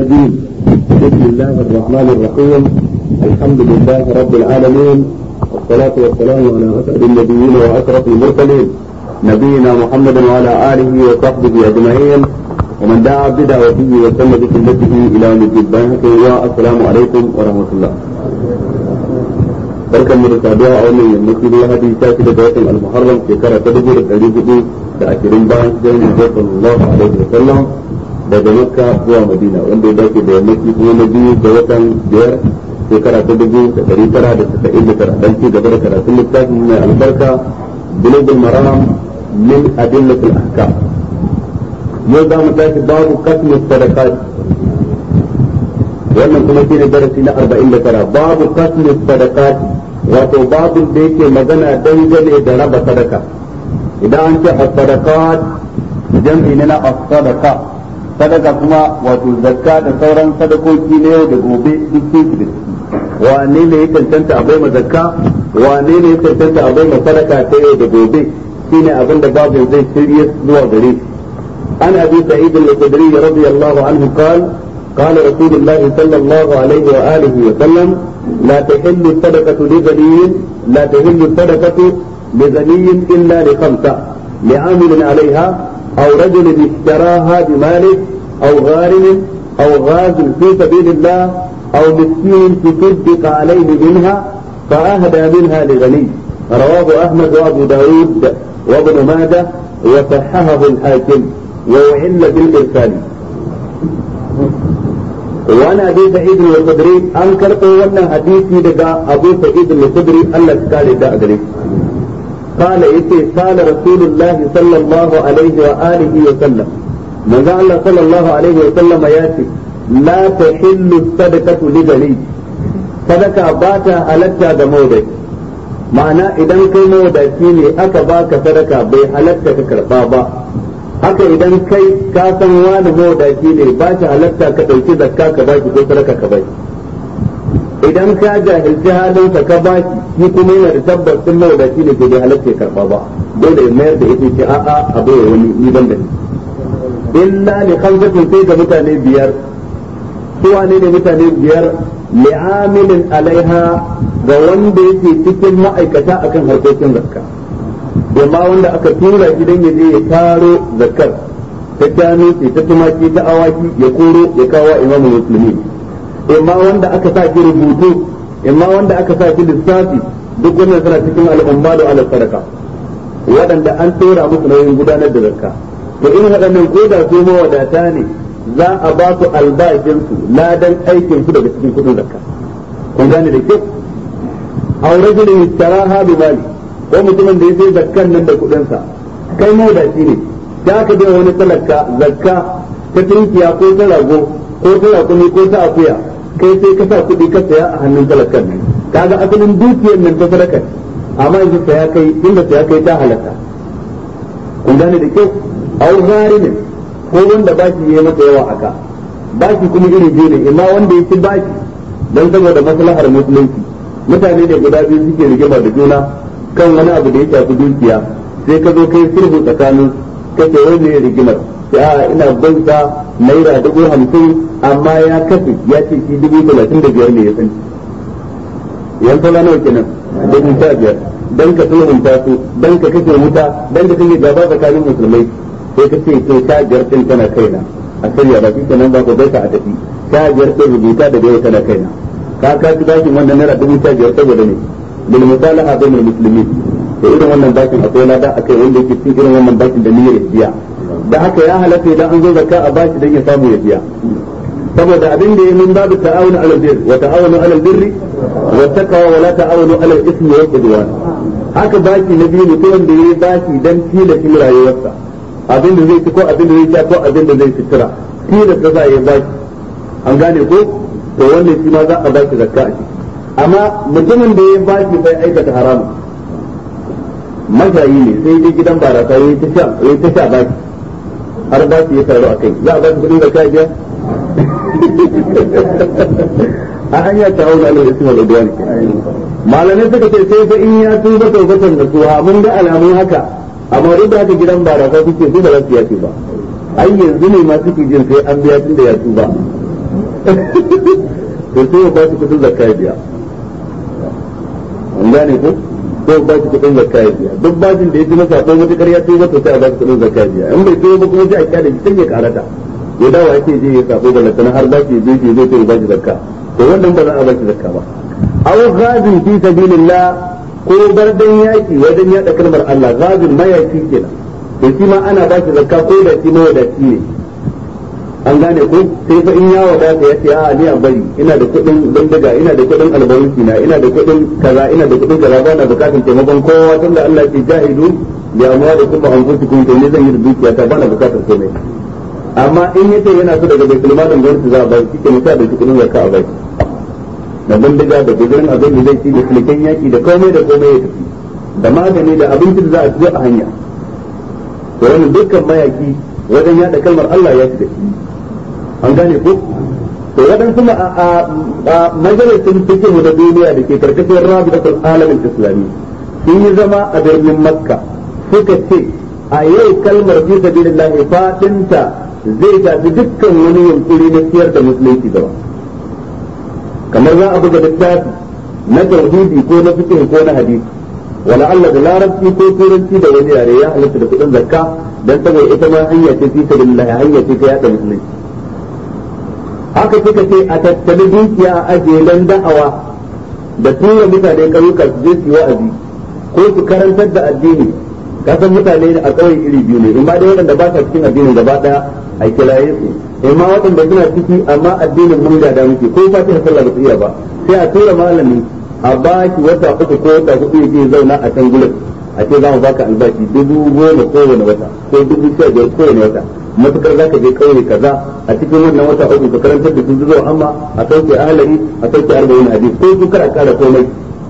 الرجيم بسم الله الرحمن الرحيم الحمد لله رب العالمين والصلاة والسلام على أسعد النبيين وأشرف المرسلين نبينا محمد وعلى آله وصحبه أجمعين ومن دعا بدعوته وسن بسنته إلى يوم الدين والسلام عليكم ورحمة الله barkan mu da saduwa a wannan yammaci da lahadi ta fi daga watan al-muharram shekara ta dubu da ɗari hudu da ashirin bayan hijirar manzo sallallahu alaihi wa sallam daga makka zuwa madina wanda ya dace da yammaci kuma na biyu da watan biyar shekara ta dubu da ɗari tara da tasa'in da tara dan ci gaba da karatun littafin mai albarka bulugul maram min adillatul ahkam yau za mu tashi babu kasmi sadaqat wannan kuma shine darasi na 49 babu kasmi sadaqat wato babin da yake magana dangane da raba sadaka idan an ce as-sadaqat jam'i ne na as-sadaqa sadaka kuma wato zakka da sauran sadakoki na yau da gobe duk sun da wane ne ya cancanta a baima zakka wane ne ya cancanta a baima sadaka ta yau da gobe shine abin da babin zai shirye zuwa gare an abi sa'id al-khudri radiyallahu anhu qala قال رسول الله صلى الله عليه وآله وسلم لا تحل الصدقة لغني لا تحل الصدقة لغني إلا لخمسة لعامل عليها أو رجل اشتراها بماله أو غارم أو غاز في سبيل الله أو مسكين تصدق عليه منها فأهدى منها لغني رواه أحمد وأبو داود وابن ماجه وصححه الحاكم وأعل بالإرسال وانا ابي سعيد الخدري ان كربو wannan hadisi daga abu sa'id al-khudri Allah ya kare da gare قال يتي قال رسول الله صلى الله عليه وآله وسلم من الله صلى الله عليه وسلم ياتي لا تحل الصدقة لغني صدقة باتا halatta da maudai ma'ana idan kai mawadaci ne aka baka sadaka bai halatta ka karba ba haka idan kai ka san wani mawadaci ne ba shi halatta ka ɗauki zakka ka ba shi ko sadaka ka ba idan ka jahilci halinsa ka ba shi shi kuma yana da tabbas sun mawadaci ne ke bai halatta ya karɓa ba dole ya mayar da ita ce a'a a bai wani ni ban da ni illa li khamsatin sai ga mutane biyar su wane ne mutane biyar li'amilin alaiha ga wanda yake cikin ma'aikata akan harkokin zakka amma wanda aka tura shi dan ya je ya taro zakar ta shanu ce ta tumaki ta awaki ya koro ya kawo imamu musulmi amma wanda aka sa shi rubutu amma wanda aka sa shi lissafi duk wannan suna cikin al'umma da ala sadaka waɗanda an tura musu nauyin gudanar da zakka to in waɗannan ko da su mawadata ne za a ba su albashinsu ladan aikin su daga cikin kudin zakka kun gane da kyau aw rajulun istaraha bi mali ko mutumin da ya sai zakkan nan da kuɗinsa kai mawadaci ne da aka bai wani talaka zakka ta tunkiya ko ta rago ko ta rakumi ko ta akuya kai sai ka sa kuɗi ka saya a hannun talakan nan kaga asalin dukiyar nan ta sadaka amma yanzu saya kai inda saya kai ta halatta kun gane da kyau au zarimin ko wanda bashi yayi masa yawa aka bashi kuma iri biyu ne imma wanda ya ci bashi dan saboda maslahar musulunci mutane da guda biyu suke rigima da juna kan wani abu da ya shafi dukiya sai ka zo kai sulhu tsakanin kace wani ne rigimar ya ina banka naira dubu hamsin amma ya kafe ya ce shi dubu talatin da biyar ne ya sani yan tola nawa kenan dubu sha biyar dan ka sulhunta su dan ka kashe wuta dan ka kashe gaba tsakanin musulmai sai ka ce to sha biyar din tana kaina a shirya ba shi kenan ba ko bai ka a tafi sha biyar din rubuta da yau tana kaina ka ka ji bashin wannan naira dubu sha biyar saboda ne bil musalaha bainal muslimin to irin wannan bakin akwai lada akai wanda yake cikin irin wannan bakin da niyyar biya da haka ya halatta idan an zo zakka a bashi dan ya samu ya biya saboda abin da ya min babu ta'awunu ala albir wa ta'awunu ala albirri wa taqwa wa la ta'awunu ala al-ithmi wal udwan haka baki na biyu mutum da yayi baki dan tilashin rayuwarsa abin da zai ci ko abin da zai sha ko abin da zai fitira tilas da za a yi baki an gane ko to wannan shi ma za a baki zakka a ciki amma mutumin da ya baki bai aikata haramu mashayi ne sai dai gidan barasa ya ta sha ya ta sha baki har baki ya taru a kai za a baki kudin zakka biya a hanya ta hauna ne da suna da duwani malamai suka ce sai fa in ya tuba taubatan da suwa mun ga alamun haka amma duk da haka gidan barasa suke su da za su yace ba ai yanzu ne ma suke jin sai an biya tun da ya tuba to sai ya ba shi kudin zakka ya biya an gane ko ko ba shi kudin zakka ya biya duk bajin da ya ji masa akwai wata ƙarya sai masa sai a ba shi kudin zakka ya biya in bai biyo ba kuma sai a kyale shi sai ya karata ya dawo ake je ya sabo da lantana har ba shi je shi zai sai ba shi zakka to wannan ba za a ba shi zakka ba aw ghazin fi sabilillah ko bardan yaki wajen yada kalmar Allah ghazin mayaki kenan to shi ma ana ba shi zakka ko da shi mawadaci ne an gane ko sai fa in ya wadata ya ce a ni a bari ina da kuɗin bindiga ina da kuɗin albarusi na ina da kuɗin kaza ina da kuɗin kaza ba na bukatun taimakon kowa tunda Allah ya ce jahidu bi amwalikum wa anfusikum to ne zan yi da dukiya ta ba na bukatar komai amma in yace yana so daga baitul malin gwamnati za a bai shi ke musa da kuɗin zakka a bai da bindiga da gudurin abin da zai ci da sulken yaki da komai da komai ya tafi da magani da abinci da za a ci a hanya to wannan dukkan mayaki wajen yada kalmar Allah ya shiga shi an gane ko to waɗansu a majalisun fikihu na duniya da ke karkashin rabidatul alamin islami sun yi zama a birnin makka suka ce a yau kalmar fi sabilillah fadinta zai tafi dukkan wani yunkuri na siyar da musulunci gaba kamar za a buga littafi na tauhidi ko na fikihu ko na hadisi wala Allah da larabci ko turanci da wani yare ya halatta da kudin zakka dan saboda ita ma hanya ce fi sabilillah hanya ce ta yada musulunci haka suka ce a tattali dukiya a ajiye dan da'awa da tura mutane ƙauyuka su je su wa'azi ko su karantar da addini kasan mutane a ƙauye iri biyu ne imma dai waɗanda ba sa cikin addinin gaba ɗaya a kilaye su imma waɗanda suna ciki amma addinin mun gada muke ko fatiha sallah ba su iya ba sai a tura malami a ba shi wata uku ko wata hudu ya je zauna a can gurin a ce za mu baka albashi dubu goma kowane wata ko dubu sha biyar kowane wata matukar zaka je kauye kaza a cikin wannan wata uku ka karantar da su zuwa amma a sauke ahlari a sauke arba'in hadis ko su kar a kara komai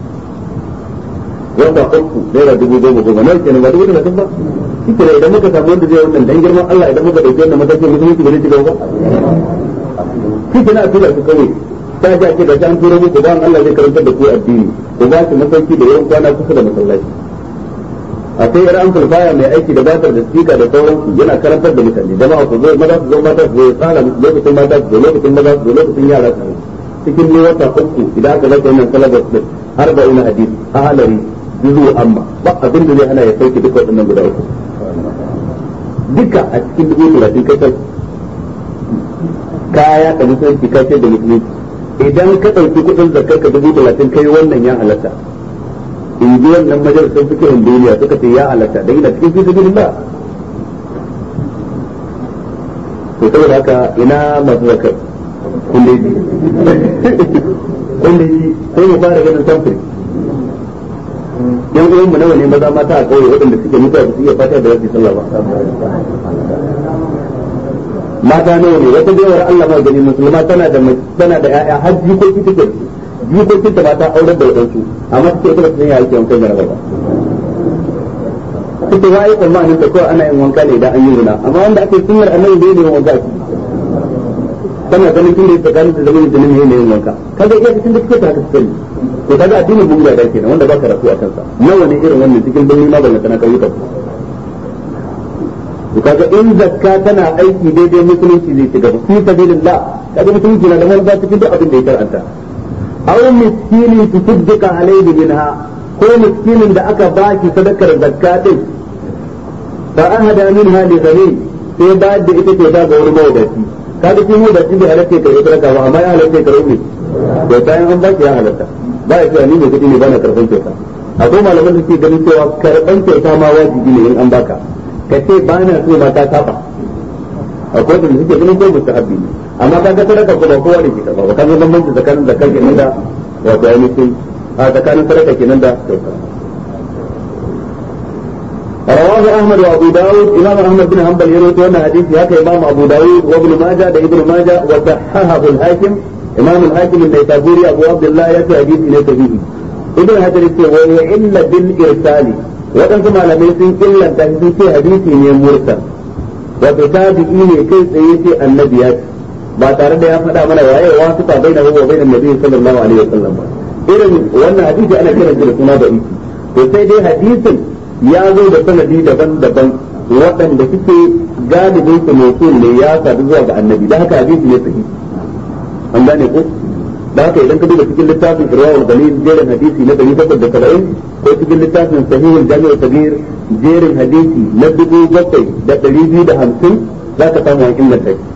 wata uku naira dubu goma goma nawa kenan ba dubu talatin ba shi kenan idan muka samu wanda zai wannan dan girman Allah idan muka dauki wannan matakin musulunci ba zai ci gaba ba shi kenan a tura su kauye ta ji ake da an tura muku ba Allah zai karantar da ku addini ku ba shi masauki da yawan kwana kusa da masallaci a sai yar an baya mai aiki da batar da sika da sauransu yana karantar da mutane jama'a ku zo maza su zo mata su zo tsara lokacin mata su zo lokacin maza su zo lokacin yara su zo cikin ne wata uku idan aka zaka wannan salabar din arba'in hadisi a halari juzu amma ba abin da zai hana ya sauke duka waɗannan guda uku duka a cikin dubu talatin kai kai kaya da musulunci kai da musulunci idan ka ɗauki kuɗin zakar ka dubu talatin kai wannan ya halatta in ji wannan majalisar fikirin duniya suka ce ya halatta da ina cikin fi sabilillah to saboda haka ina masu zakar kun dai ji kun dai ji sai mu fara ganin samfuri yan uwanmu nawa ne maza mata a kauye waɗanda suke mutuwa su iya fata da wasu sallah ba mata nawa ne wata baiwar Allah ma gani musulma tana da tana da ƴaƴa har jikoki take jikokin ta mata aurar da wadansu amma take ita ba ta san ya ake wankan jaraba ba take wai tsammanin da kawai ana yin wanka ne idan an yi zina amma wanda ake sunnar annabi bai ne wanka shi tana ganin kin da tsakanin da zaman da ne ne yin wanka kaga iya cikin da kike ta haka sani to kaga addinin mun ga kenan wanda ba karatu a kansa nawa ne irin wannan cikin birni ma ban kana kauyuka to kaga in zakka tana aiki daidai musulunci zai shiga fi sabilillah kaga musulunci na da wanda cikin duk abin da ya karanta aw miskinin tusaddiqa alayhi minha ko miskinin da aka baki sadakar zakka din fa ahada minha li ghani sai ba da ita ce ba ga wani mawadaci kaga kin mawadaci bai halatta ka yi sadaka ba amma ya halatta ka rubi to bayan an baki ya halatta ba ya cewa ni mai kudi ne bana karban kyauta akwai malaman da ke ganin cewa karban kyauta ma wajibi ne in an baka ka ce ba na so ma ta saba akwai wanda suke ganin ko mustahabbi ne amma ka ga sadaka ko ba kowa ne ke karba ba kaga bambanci tsakanin zakar kenan da wato ainihin a tsakanin sadaka kenan da kyauta رواه احمد وابو داود امام احمد بن حنبل يروي وانا حديث هكا امام ابو داود وابن ماجه ده ابن ماجه وصححه الحاكم امام الحاكم النيسابوري ابو عبد الله يأتي حديث الى صحيح ابن حجر يقول وعل بالارسال waɗansu malamai sun illanta shi sun ce hadisi ne mursal wato tabi'i ne kai tsaye ce annabi ya ce ba tare da ya faɗa mana waye wa su ta baina huwa baina nabi sallallahu alaihi wasallam ba irin wannan hadisi ana kiran shi da suna da iki to sai dai hadisin ya zo da sanadi daban-daban waɗanda suke galibin su mausul ne ya sadu zuwa ga annabi da haka hadisi ne sahihi an gane ko da haka idan ka duba cikin littafin irwa'ul galil jerin hadisi na 770 ko cikin littafin sahihul jami'u kabir jerin hadisi na 7250 za ka samu an inganta shi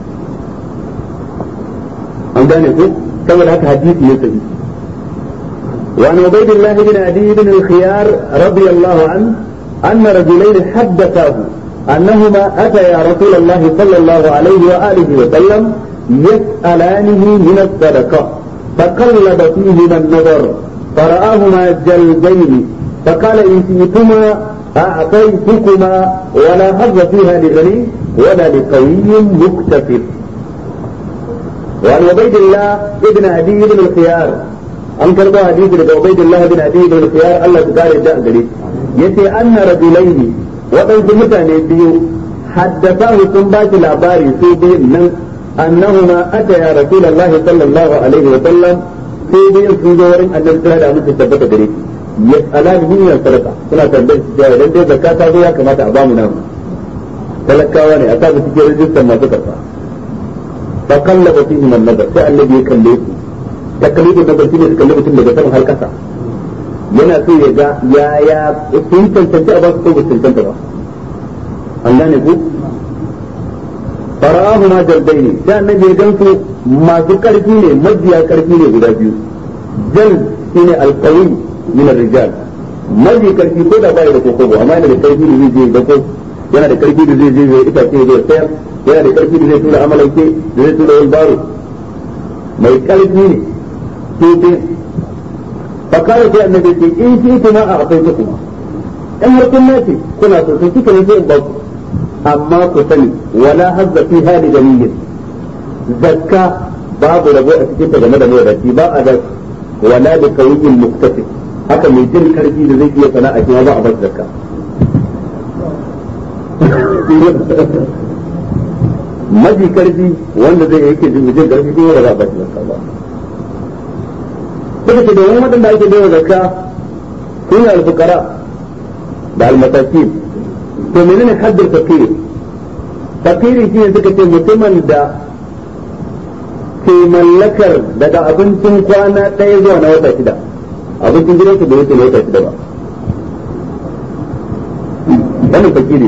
an gane ko saboda haka hadisi ya sahi وعن عبيد الله بن عدي بن الخيار رضي الله عنه أن رجلين حدثاه أنهما أتيا رسول الله صلى الله عليه وآله وسلم يسألانه من الصدقة فقلب فيهما النظر فرآهما جلدين فقال إن شئتما أعطيتكما ولا حظ فيها لغني ولا لقوي مكتسب وعن عبيد الله بن عدي بن الخيار an karbo hadisi daga Ubaydullah bin Abi bin Khiyar Allah ya kare da gare yace anna rajulaini waɗansu mutane biyu haddathahu sun ba shi labari su biyu nan annahuma ataya rasulullahi sallallahu alaihi wa sallam sai biyu sun zo wurin annabi sallallahu alaihi wa sallam tabbata gare shi yas'alani min sadaqa suna tambayar shi cewa idan dai zakka ta zo ya kamata a ba mu namu talakawa ne a sa su cikin rijistar masu karfa fa kallaba fihi man nazar sai annabi ya kalle su takalidin da barci ne su kalli mutum daga sama har kasa yana so ya ga ya ya sun cancanci a ba su ko ba su cancanta ba an gane ku farahu ma jaldai ne sai annabi ya gansu masu karfi ne majiya karfi ne guda biyu jal shine alqawi min ar-rijal maji karfi ko da bai da koko amma yana da karfi da zai je da ko yana da karfi da zai je ya itace ya sayar yana da karfi da zai tura amalanke da zai tura wani baro mai karfi ne sai fakara sai annabi ce in shi kuma a akwai kuma in har kun nace kuna so sai kika ne sai in ba ku amma ku sani wala hazza fi hali ganiyin zakka babu rabo a cikin ta game da mawadaci ba a da wala da kawiyin muktasib haka mai jin karfi da zai iya sana'a kuma ba a bar zakka maji karfi wanda zai yake jin jin karfi kuma ba za a bar zakka ba suka ce domin waɗanda ake bai wa zakka su ne alfukara da almatakin to menene haddar fakiri fakiri shine suka ce mutumin da ke mallakar daga abincin kwana ɗaya zuwa na wata shida abincin gidansu bai wuce na wata shida ba wannan fakiri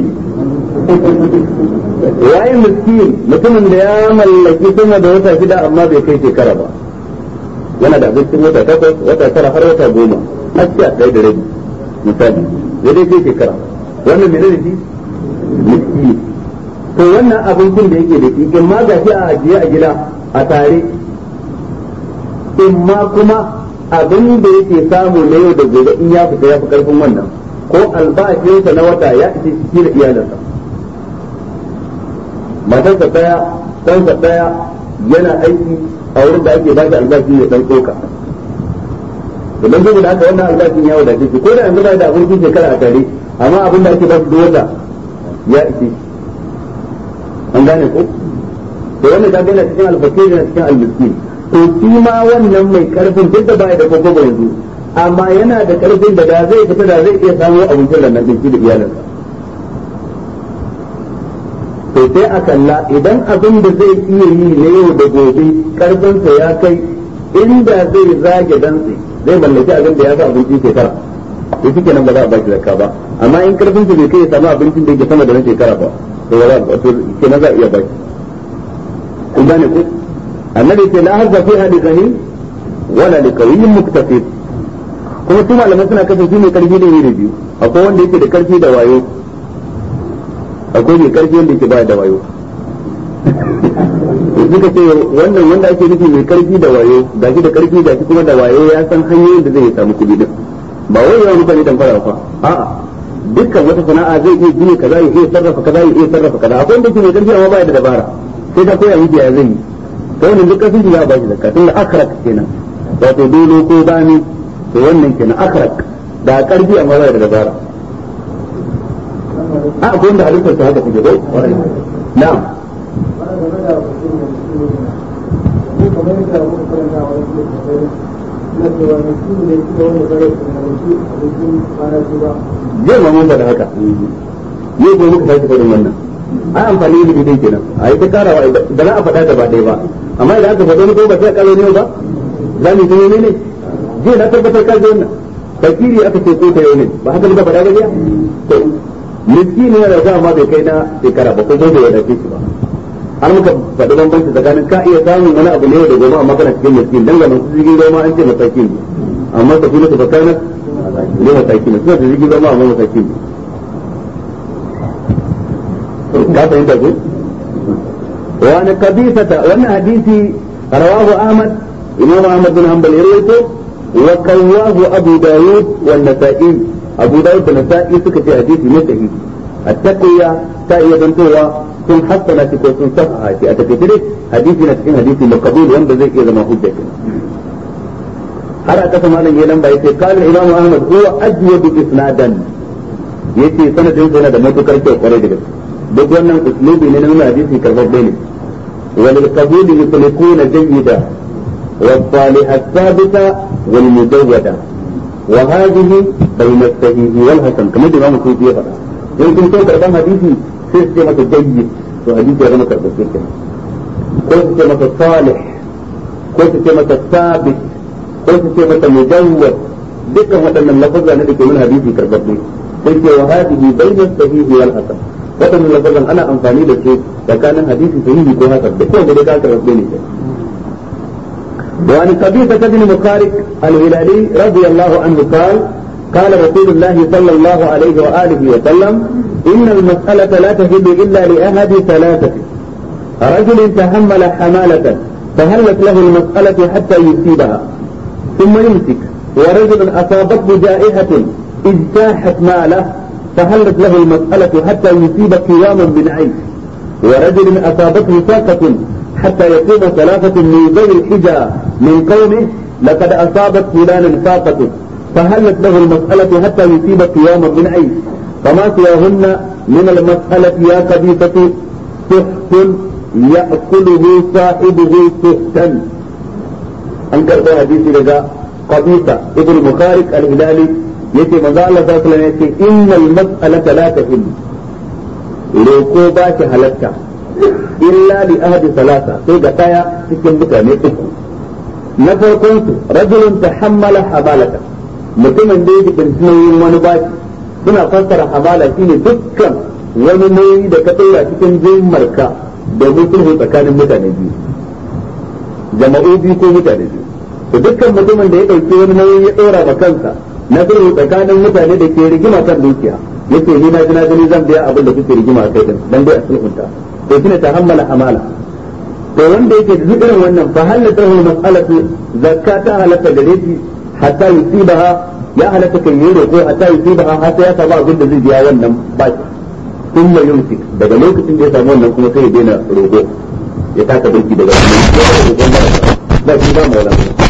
ne waye miskin mutumin da ya mallaki sama da wata shida amma bai kai shekara ba yana da abincin wata takwas wata tara har wata goma har sha ɗaya da rabi misali ya dai kai shekara wannan mai da shi miski to wannan abincin da yake da shi in ma gashi a ajiye a gida a tare in ma kuma abin da yake samu na yau da gobe in ya fita ya fi karfin wannan ko albashinsa na wata ya ishe shi da iyalinsa matarsa daya ɗansa daya yana aiki a wurin da ake bashi albashi ya dan tsoka idan saboda haka wannan albashin ya wadace shi ko da yanzu ba da abincin shekara a tare amma abin da ake bashi dole ya ishe an gane ko to wannan ka gane cikin alfakir da cikin almiskin to shi ma wannan mai karfin duk da ba da kokobo yanzu amma yana da karfin da da zai fita da zai iya samu abincin da nan shi da iyalinsa to sai a kalla idan abin da zai iya yi na yau da gobe karfinsa ya kai inda zai zage dantse zai mallaki abin da ya sa abincin shekara to shi kenan ba za a baki zakka ba amma in karfinsa bai kai ya samu abincin da yake sama da na shekara ba to ba za a to kenan za a iya baki kun gane ko annabi ce la hazza fi hadi gani wala li qawiyyin muktasib kuma su malamai suna kasance shi mai karfi da iri biyu akwai wanda yake da karfi da wayo akwai mai karfi wanda yake baya da wayo suka ce wannan wanda ake nufi mai karfi da wayo gashi da karfi gashi kuma da wayo ya san hanyoyin da zai samu kuɗi din ba wai yawan mutane dan fara fa a'a dukkan wata sana'a zai iya gini kaza ya iya sarrafa kaza ya iya sarrafa kaza akwai wanda yake mai karfi amma baya da dabara sai ka koya miki ya zai yi to wannan duk karfin ya ba shi zakka tunda akrak kenan wato dolo ko bani to wannan kenan akrak da karfi amma baya da dabara a akwai wanda halittar ta haka kuke ko na'am zai ma mun da haka ne ko muka sake faɗin wannan ai amfani da bidai kenan a yi ta karawa da za a faɗa gaba ɗaya ba amma idan aka faɗo ko ba sai kalo ne ba za mu yi ne ne je na tabbatar ka ji wannan fakiri aka ce ko ta yau ne ba haka ba faɗa ba jiya to miskini yana da ma bai kai na shekara ba ko bai wadace shi ba har muka faɗi bambanci tsakanin ka iya samun wani abu ne da gobe amma kana cikin miskin dan ga masu jirgin ruwa an ce masakin ne amma ka fi su bakana ne masakin ne suna da jirgin ruwa amma masakin ne ka fahimta ko wani kabisata wannan hadisi rawahu ahmad imam ahmad bin hanbal ya rawaito wa kawahu abu dawud wa nasa'i abu dawud da nasa'i suka ce hadisi ne sahihi at-taqiyya ta iya zantowa sun hassana shi ko sun sahaha shi a takaice dai hadisi na cikin hadisi makabul wanda zai iya zama hujja har a kasa malam yayin ba yace qala imam ahmad huwa ajwadu isnadan yace sanadin sa yana da matukar kyau kwarai da gaske duk wannan uslubi ne na nuna hadisi karbabbe ne wal qabul yuslikuna jayyida والصالح الثابتة والمجودة وهذه بين الصحيح والحسن كما الإمام السيوطي يقول يمكن تقول كربان حديثي sai su ce masa jayyid to hadisi ya zama karɓaɓɓe kenan ko su ce masa salih ko su ce masa sabit ko su ce masa mujawwad dukkan waɗannan lafazza ne da ke nuna hadisi karɓaɓɓe sai ce wa hadihi bayna sahihi wal hasan waɗannan lafazzan ana amfani da su tsakanin hadisi sahihi ko hasan duk wanda dai ka karɓaɓɓe ne وعن قبيصة بن مخارق الهلالي رضي الله عنه قال قال رسول الله صلى الله عليه وآله وسلم إن المسألة لا تهل إلا لأحد ثلاثة رجل تحمل حمالة فهلت له المسألة حتى يصيبها ثم يمسك ورجل أصابته جائحة اجتاحت ماله فهلت له المسألة حتى يصيب قياما من عيش ورجل أصابته ساقة حتى يقوم ثلاثة من ذوي الحجى من قومه لقد أصابت فلانا ساقة فهلت له المسألة حتى يصيب قياما من عيش فما سواهن من المسألة يا خبيثة سحت يأكله صاحبه سحتا أنكر ده حديث لذا قبيصة ابن مخارق الهلالي يتي مزا الله صلى الله عليه وسلم يتي إن المسألة لا تهم لوكو باش هلكا إلا لأهد ثلاثة سيجا تايا سكن بكا نيتكو نفرقنت رجل تحمل حمالة mutumin da yake bincin wani baki suna fassara hamala shine dukkan wani nauyi da ka tsaya cikin jimmarka da sulhu tsakanin mutane biyu jama'u biyu ko mutane biyu to dukkan mutumin da ya ɗauki wani nauyi ya ɗora ma kansa na sulhu tsakanin mutane da ke rigima kan dukiya yace ni na na gani zan biya abin da kuke rigima a kai din dan dai a sulhunta to shine ta hammala hamala to wanda yake da duk irin wannan fa halatta mas'alatu zakata halatta gare shi hatta yusibaha ya halatta kan yi roƙo hatta yusibaha har sai ya samu abin da zai biya wannan baki sun mai yumsik daga lokacin da ya samu wannan kuma sai ya daina roƙo ya taka birki daga wannan ba shi ba maula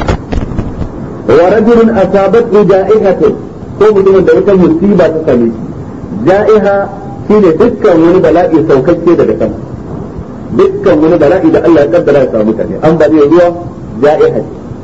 wa rajulun asabat ja'ihatun ko mutumin da wata musiba ta same shi ja'iha shine dukkan wani bala'i saukakke daga sama dukkan wani bala'i da Allah ya kaddara ya samu mutane an ba ruwa ja'iha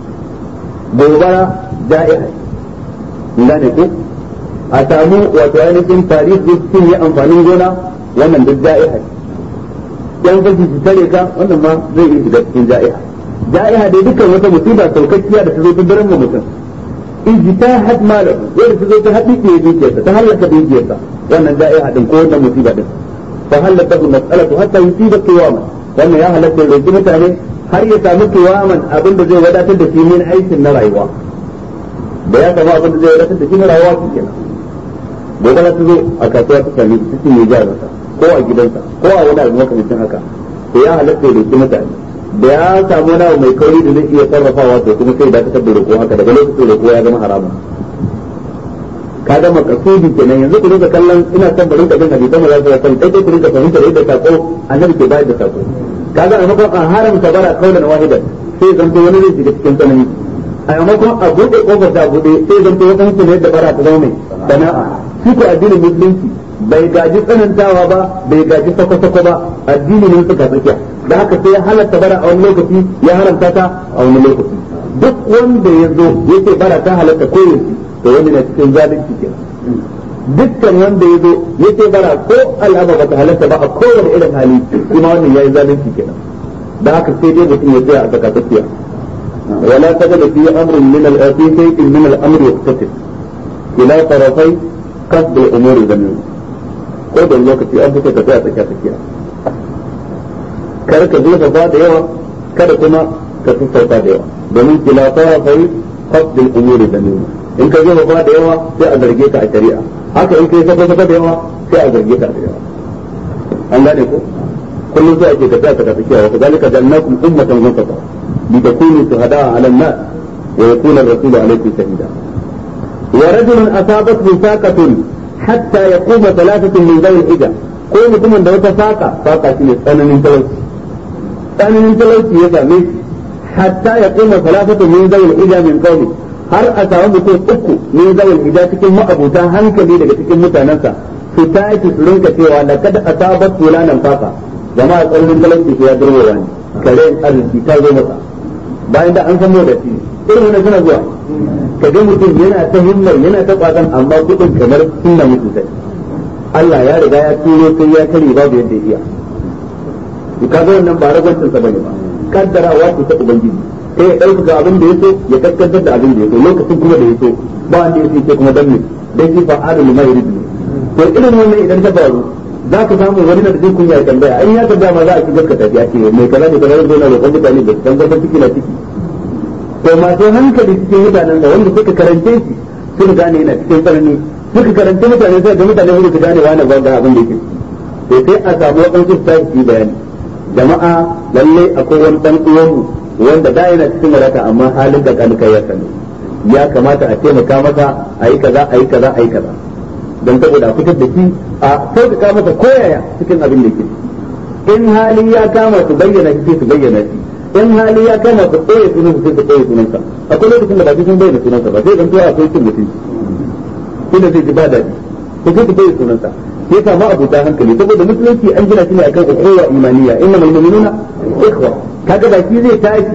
gobara ja'iha gane ko a samu wato ainihin tarihi sun yi amfanin gona wannan duk ja'iha yan fashi su tare ka wannan ma zai yi shiga cikin ja'iha ja'iha dai dukkan wata musiba saukakkiya da ta zo ta daren mutum ijtihad malahu wanda ta zo ta haɗi ke dukiyarsa ta halaka dukiyarsa wannan ja'iha din ko wannan musiba din fa halaka bi mas'alatu hatta yusiba qiyama wannan ya halatta roki mutane har ya samu qiyaman abin da zai wadatar da shi min aikin na rayuwa da ya samu abin da zai wadatar da shi na rayuwa shi kenan gobe ta zo a kasuwa ta sami cikin ya jarinsa ko a gidansa ko a wani abu makamancin haka to ya halatta ya roki mutane da ya samu wani abu mai kauri da zai iya sarrafawa to kuma sai dakatar da roƙo haka daga lokacin roƙo ya zama haramun ka ga makasudi kenan yanzu ku rinka kallon ina son barin ka bin hadisan maza su kan kai ku rinka fahimta yadda sako annabi ke bayar da sako kaga a makon an haramta bara kaulan wahidan sai zanto wani zai shiga cikin tsanani a maimakon a buɗe kofar ta buɗe sai zanto wata hukun yadda bara ta zama mai sana'a shi ko addinin musulunci bai gaji tsanantawa ba bai gaji sako-sako ba addini ne suka tsakiya da haka sai ya halatta bara a wani lokaci ya haramta ta a wani lokaci duk wanda ya zo ya ce bara ta halatta ko yaushe to wani na cikin zalunci kenan dukkan wanda ya zo ya ce bara ko al'aba ba ta halatta ba a kowane irin hali kuma wannan yayi zalunci kenan da haka sai dai mutum ya tsaya a tsaka tsakiya wala tajada fi amrin min al-fi shay'in min al-amri yaqtasid ila tarafai qasd al-umur zamin ko da lokaci an fita ka tsaya a tsakiya tsakiya kar ka jefa ba da yawa kada kuma ka sassauta da yawa domin kila tarafai qasd al-umur zamin in ka jefa ba da yawa sai a zarge ka a shari'a haka in kai saka saka da yawa sai a zarge ka da yawa an gane ko kullum sai ake tafiya ta tafiya wa kazalika jannakum ummatan wasata litakunu shuhada'a 'ala an-nas wa yakuna ar-rasulu 'alaykum shahida wa rajulun asabathu saqatun hatta yaquma thalathatun min dhawi al-hijja ko mutumin da wata saka saka shine tsananin talauci tsananin talauci ya same shi hatta yaquma thalathatun min dhawi al-hijja min qawmi har a samu mutum uku ne zawal gida cikin ma'abuta hankali daga cikin mutanensa su tashi su rinka cewa da kada a sabat fulanan faka jama'a tsaurin talauci ya durwowa ne kare arziki ta zo masa bayan da an san da shi irin wannan suna zuwa ka ga mutum yana ta himmar yana ta kwazan amma kudin kamar sunna mutu sai Allah ya riga ya turo sai ya kare babu yadda ya iya ka ga wannan ba ragwancin sa bane ba kaddarawa ce ta ubangiji sai ya ɗaukaka abin da ya so ya kaskantar da abin da ya so lokacin kuma da ya so ba wanda ya so kuma dan ne dan shi fa adalu ma yuridu to irin wannan idan ta faru za ka samu wani da jin kunya ya tambaya an ya tambaya ma za a ci gaskata ya ce mai kaza da kaza zai na roƙon mutane da san gaban ciki na ciki to masu hankali cikin mutanen da wanda suka karance shi suka gane yana cikin tsanani suka karance mutane sai ga mutane suka gane wani ba ga abin da yake to sai a samu wadansu su tashi bayani jama'a lalle akwai wani dan uwanmu wanda da yana cikin wadata amma halin da kanuka ya sani ya kamata a taimaka masa a yi kaza a yi kaza a yi kaza don saboda a fitar da shi a sauƙaƙa masa koyaya cikin abin da ke in hali ya kama su bayyana shi sai su bayyana shi in hali ya kama su ɓoye sunan sai su ɓoye sunansa akwai lokacin da ba sun bayyana sunansa ba sai dan tuwa akwai cin mutunci inda zai ji ba daɗi ko sai su ɓoye sunansa sai kama abuta hankali saboda musulunci an gina shi ne akan ukhuwa imaniya innamal mu'minuna ikhwa kaga da shi zai tashi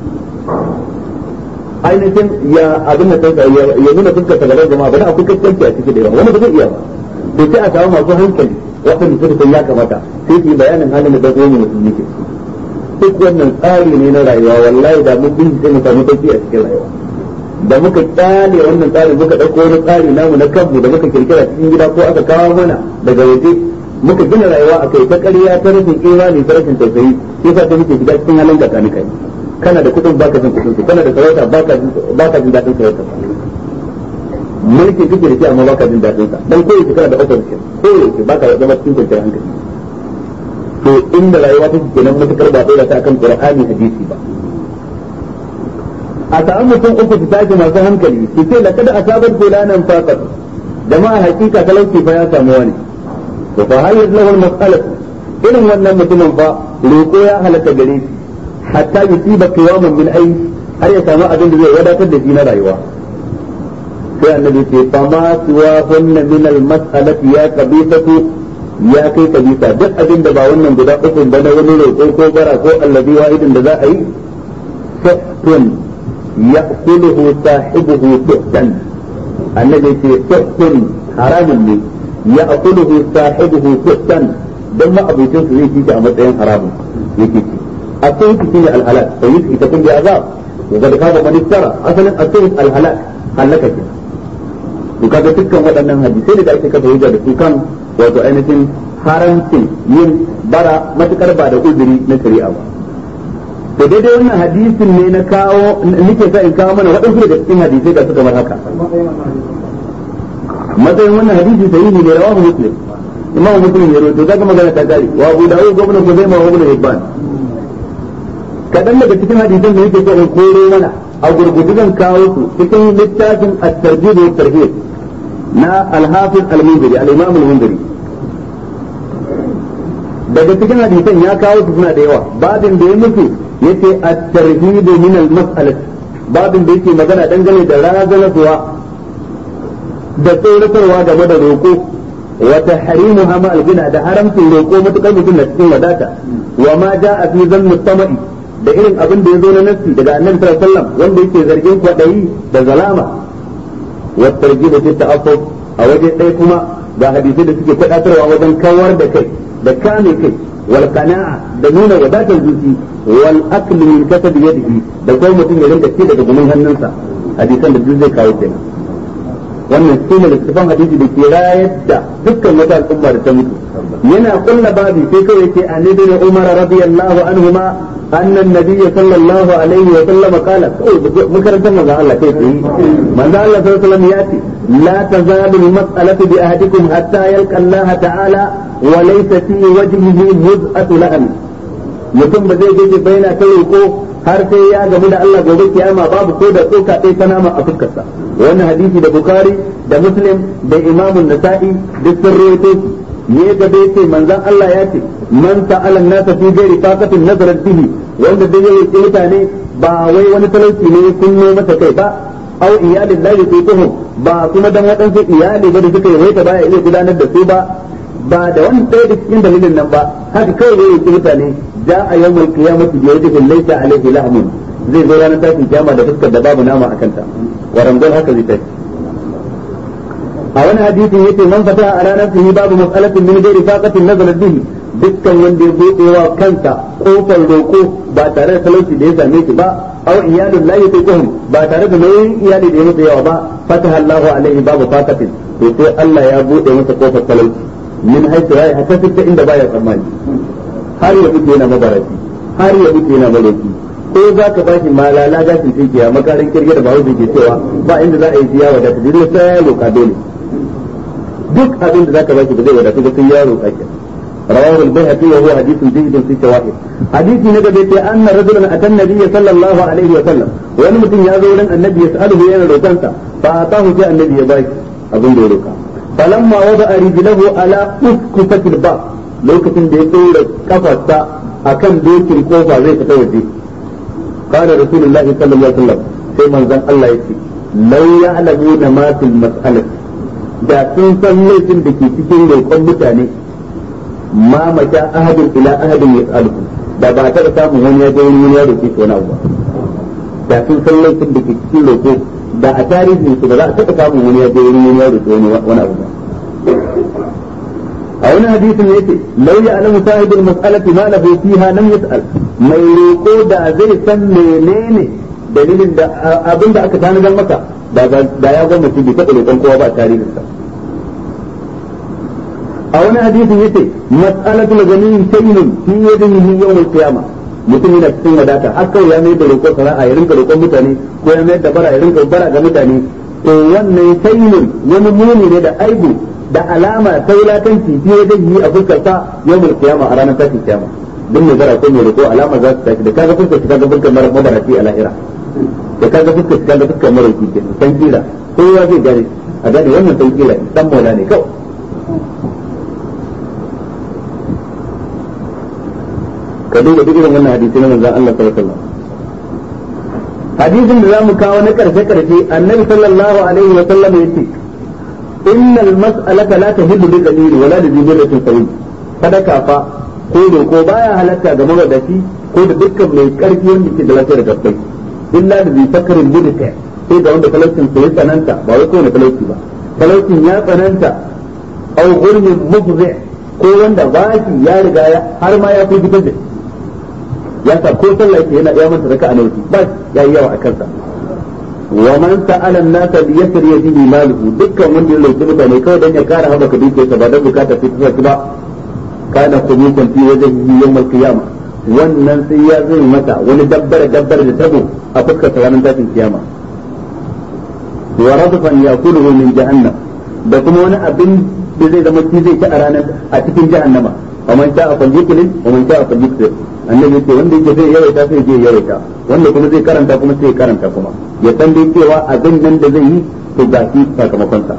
ainihin ya abin da ya nuna fuskar ta gaban jama'a ba da akwai kaskanci a cikin da yawa wani ba zai iya ba to sai a samu masu hankali waɗanda suka san ya kamata sai su yi bayanin halin da dago mu musulmi ke duk wannan tsari ne na rayuwa wallahi da mun bin sai mu samu sauki a cikin rayuwa da muka kyale wannan tsari muka ɗauko wani tsari namu na kanmu da muka kirkira cikin gida ko aka kawo mana daga waje muka gina rayuwa a kai ta ƙarya ta rashin imani ta rashin tausayi sai sa ta muke shiga cikin halin da kani kai kana da kuɗin baka jin kuɗin kana da sarauta baka jin baka jin daɗin sarauta mulki kake da shi amma baka jin daɗin sa dan koyi kana da opposition koyi baka zama cikin kwanciyar hankali to inda rayuwa take kenan matukar ba dole ta kan qur'ani hadisi ba a samu mutum uku su tashi masu hankali su ce laqad asabat fulanan faqat jama'a hakika talauci fa ya samu wani to fa hal lahu al-mas'alah irin wannan mutumin fa roko ya halaka gare shi hatta yusiba qiyaman min ay har ya samu abin da zai wadatar da shi na rayuwa sai annabi ce fa ma suwa hunna min al-mas'alati ya qabisatu ya kai kabisa duk abin da ba wannan guda uku ba na wani roƙo ko bara ko allazi wahidin da za a yi sahtun ya'kuluhu sahibuhu suhtan annabi ce sahtun haramun ne ya'kuluhu sahibuhu suhtan dan ma abincin su zai ci a matsayin haramun yake ci الصيد فيه الهلاك فيسكي تكون بعذاب وقد خاب من افترى اصلا الصيد الهلاك هلكك to kaga dukkan waɗannan hadisai da ake kafa hujja da su kan wato ainihin haramcin yin bara matukar ba da uzuri na shari'a ba to daidai wannan hadisin ne na kawo nake sa in kawo mana waɗansu daga cikin hadisai da suka mar haka matsayin wannan hadisi sahihi ne rawahu muslim imamu muslim ya rawaito kaga magana ta gari wa abu dawud gwamnan kuzaima wa ibn hibban kaɗan daga cikin hadisan da yake so in koro mana a gurgudu zan kawo su cikin littafin at-tarjib wa tarhib na al-hafiz al-munziri al-imam al-munziri daga cikin hadisan ya kawo su suna da yawa babin da ya mutu yace at-tarhib min al-mas'alah babin da yake magana dangane da razanarwa da tsoratarwa game da roƙo wa tahrimuha ma al-gina da haramcin roƙo matukar mutum na cikin wadata wa ma ja'a fi zanni tama'i da irin abin da ya zo na nassi daga annabi sallallahu alaihi wasallam wanda yake zargin kwadayi da zalama wa tarjib fi ta'affuf a waje ɗaya kuma ga hadisi da suke kwadatarwa wajen kawar da kai da kame kai wal qana'a da nuna wadatar zuci wal akl min kasab yadihi da kuma mutum ya rinka ci daga gumin hannunsa hadisan da duk zai kawo kenan wannan su ne littafin hadisi da ke rayar da dukkan wata al'umma da ta mutu yana kulla babi sai kawai ce an ibn umar radiyallahu anhuma anna an-nabiy sallallahu alaihi wa sallam qala makarantar manzo Allah kai tsaye manzo Allah sallallahu alaihi wa sallam ya ce la tazalu al-mas'alatu bi ahadikum hatta yalqa Allah ta'ala wa laysa fi wajhihi muz'atu lahm mutum ba zai je baina ta roko har sai ya gamu da Allah gobe kiyama babu ko da tsoka ɗaya ta nama a fuskarsa wannan hadisi da Bukhari da Muslim da Imam Nasa'i duk sun rawaito shi ne gaba yace manzon Allah ya ce man ta'ala nasa fi ghairi faqatin nazarat bihi wanda dai yake mutane ba wai wani talauci ne kunno masa kai ba aw iyalin la yutuhum ba kuma dan waɗansu iyali ba da suka yi waita baya iya gudanar da su ba ba da wani ɗaya da cikin dalilin nan ba haka kawai ya yi mutane ja a yau mai kiyamati da yadda laita alaihi lahmun zai zo ranar tashin kiyama da fuskar da babu nama a kanta wa ramdan haka zai tashi a wani hadisin yace man fata a ranar fihi babu mas'alatin min ghairi faqatin nazalat bihi dukkan wanda ya bude wa kansa kofar roko ba tare da talauci da ya same shi ba aw iyalun la yutiquhum ba tare da nauyin iyali da ya mutu yawa ba fataha Allahu alaihi babu faqatin to sai Allah ya bude masa kofar talauci min haythu ya haka inda baya tsammani har ya mutu yana mabarati har ya mutu yana malaki ko za ka bashi malala gashin tinki a makarin kirge da bahaushe ke cewa ba inda za a yi siya wadata dole sai ya roka dole duk abin da za ka bashi ba zai wadatu ba sai ya roka ke رواه البيهقي وهو حديث جيد في الشواهد حديث نجد أن رجلا أتى النبي صلى الله عليه وسلم wani mutum ya zo wurin annabi ya sa'alu yana roƙansa fa atahu sai annabi ya bashi abin da ya roƙa falamma wada rijlahu ala uskufatil ba lokacin da ya tsora kafarsa akan dokin kofa zai fita waje qala rasulullahi sallallahu alaihi wasallam sai manzon Allah yace law ya'lamuna ma fil mas'alati da sun san laifin da ke cikin roƙon mutane ma mata ahadin ila ahadin yas'aluhu da ba ta samun wani ya je wani ya roƙe shi wani abu ba da sun san laifin da ke cikin roƙo da a tarihin su ba za a taɓa samun wani ya je wani ya roƙe wani abu ba a wani hadisin yace law ya'lamu sahibul mas'alati ma lahu fiha lam yas'al mai roko da zai san menene dalilin da abin da aka tanadar masa da ya gwamnati bai taɓa roƙon kowa ba tarihin sa a wani hadisin yace mas'alatul gani shay'un fi yadihi yawm al-qiyamah mutum yana cikin wadata har kawai ya mayar da roƙon sana'a ya rinka roƙon mutane ko ya mayar da bara ya rinka bara ga mutane to wannan shay'un wani muni ne da aibu da alama ta wulakanci fiye da yi a fuskar sa yawmul qiyama a ranar tashin kiyama duk mai bara ko mai roƙo alama za su tashi da kaga fuskar shi kaga fuskar mara mabarati a lahira da kaga fuskar shi kaga fuskar mara kike san kira kowa zai gane a gane wannan san kira dan mola ne kawai ka duba duk irin wannan hadisi na manzon Allah sallallahu alaihi wasallam hadisin da zamu kawo na karshe karshe annabi sallallahu alaihi wasallam yace innal mas'alata la tahillu bil qadir wala li dhillatin sawi sadaka fa ko ko baya halatta ga mawadaci ko da dukkan mai karfi wanda ke da lafiyar gabbai illa da zai fakarin budika sai da wanda talaucin sai tsananta ba wai kowane talauci ba talaucin ya tsananta au gulmin mufzi ko wanda bashi ya riga har ma ya fi gidan da ya sa ko sallah yake yana iya manta raka'a nawa ba ya yi yawa a kansa wa man sa'ala an-nasa bi yasri yadihi maluhu dukkan wanda ya lauki mutane kawai dan ya kara haɓaka dukiyarsa ba dan bukata sai ta saki ba kana kumukan fi wajhihi yawm al-qiyamah wannan sai ya zai mata wani dabbar dabbar da tabo a fuskar sa ranar tashin kiyama wa radfan yakuluhu min jahannam da kuma wani abin da zai zama shi zai ci a ranar a cikin jahannama wa man sha'a falyuklil wa man sha'a falyukthir annabi yace wanda yake zai yawaita sai je yawaita wanda kuma zai karanta kuma sai karanta kuma ya san dai cewa abin nan da zai yi to ga shi sakamakon sa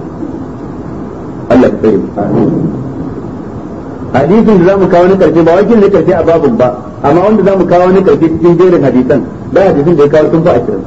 Allah ya tsare hadisin da zamu kawo na karshe ba wakil na karshe a babun ba amma wanda zamu kawo na karshe cikin jerin hadisan da hadisin da ya kawo sun fa ashirin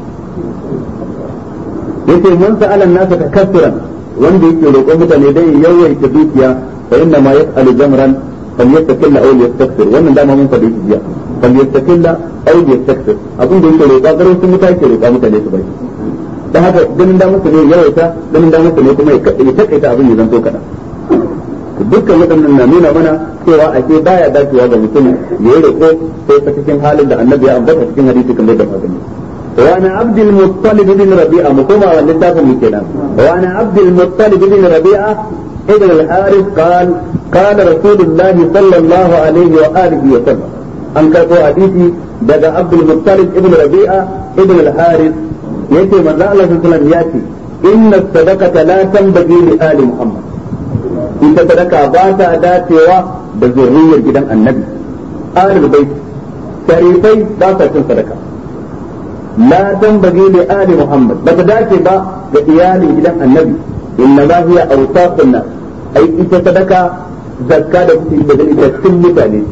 yace man sa'ala nasa takassuran wanda yake roƙon mutane dai yawaita dukiya fa inna ma yas'alu jamran falyastakilla aw yastakthir wannan dama mun faɗi jiya falyastakilla aw yastakthir abin da yake roƙa garin sun mutane ke roƙa mutane su bai dan haka ganin da musu ne yawaita ganin da musu ne kuma ya takaita abin ya zanto kada dukkan waɗannan na nuna mana cewa ake baya dacewa ga mutum ya yi roƙo sai ta cikin halin da annabi ya ambata cikin hadisi kamar da magani وعن عبد المطلب بن ربيعة مقومة والنتاف من كلام وعن عبد المطلب بن ربيعة ابن الحارث قال قال رسول الله صلى الله عليه وآله وسلم أن كتب حديثي دقى عبد المطلب ابن ربيعة ابن الحارث يأتي من الله صلى الله عليه وسلم يأتي إن الصدقة لا تنبغي لآل محمد إن صدقة باتا داتوا بذرية جدا النبي آل البيت شريفي باتا صدقة لا تنبغي لآل محمد بتداتي با لإيال جدا النبي إنما هي أوساط الناس أي إذا صدقة زكاة في بدل إذا كل متاني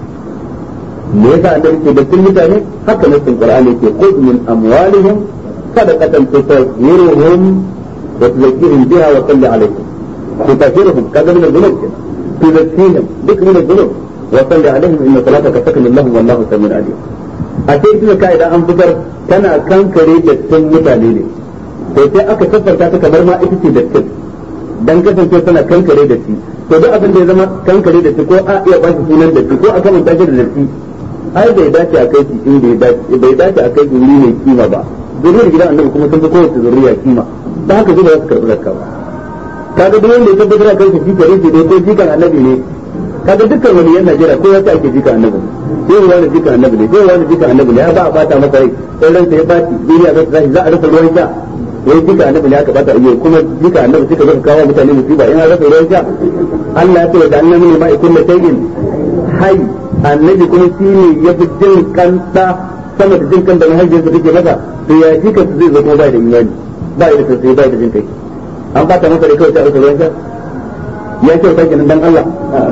me yasa annabi ke da mutane haka nassin qur'ani ke khudh min amwalihim sadaqatan tutahhiruhum wa tuzakkihim biha wa salli alaihim tutahhiruhum kaga min dhunub tuzakkihim duk min dhunub wa salli alaihim inna salataka sakanun lahum wallahu samiun alim a sai kina kai idan an fitar tana kankare dattin mutane ne to sai aka tabbata ta kamar ma ita ce dattin dan kasance tana kankare datti to duk abin da ya zama kankare datti ko a iya bashi sunan datti ko a kamanta shi da datti ai bai dace a kai shi inda ya dace bai dace a kai wuri mai kima ba zuriyar gidan annabi kuma sun fi kowace zuriya kima da haka zuba za su karɓi zakka ba kaga duk wanda ya tabbatar a kansa shi kare shi dai ko jikan annabi ne kaga dukkan wani yan Najeriya ko wata ake jikan annabi ne sai wani jikan annabi ne sai wani jikan annabi ne ya ba a bata masa rai sai ransa ya baci duniya za ta tashi za a rasa ruwan sha wai jika annabi ne aka bata iyo kuma jika annabi suka zo kawo mutane musiba in an rasa ruwan sha Allah ya ce da annabi ne ma ikun da tayin hai annabi kuma shi ne ya fi jin kanta sama da jin kan da mahaifiyarsa take masa to ya shi kansa zai zama bai da imani bai da tausayi bai da jin kai an bata masa da kawai ta rasa ruwan sha ya ce ta kenan dan Allah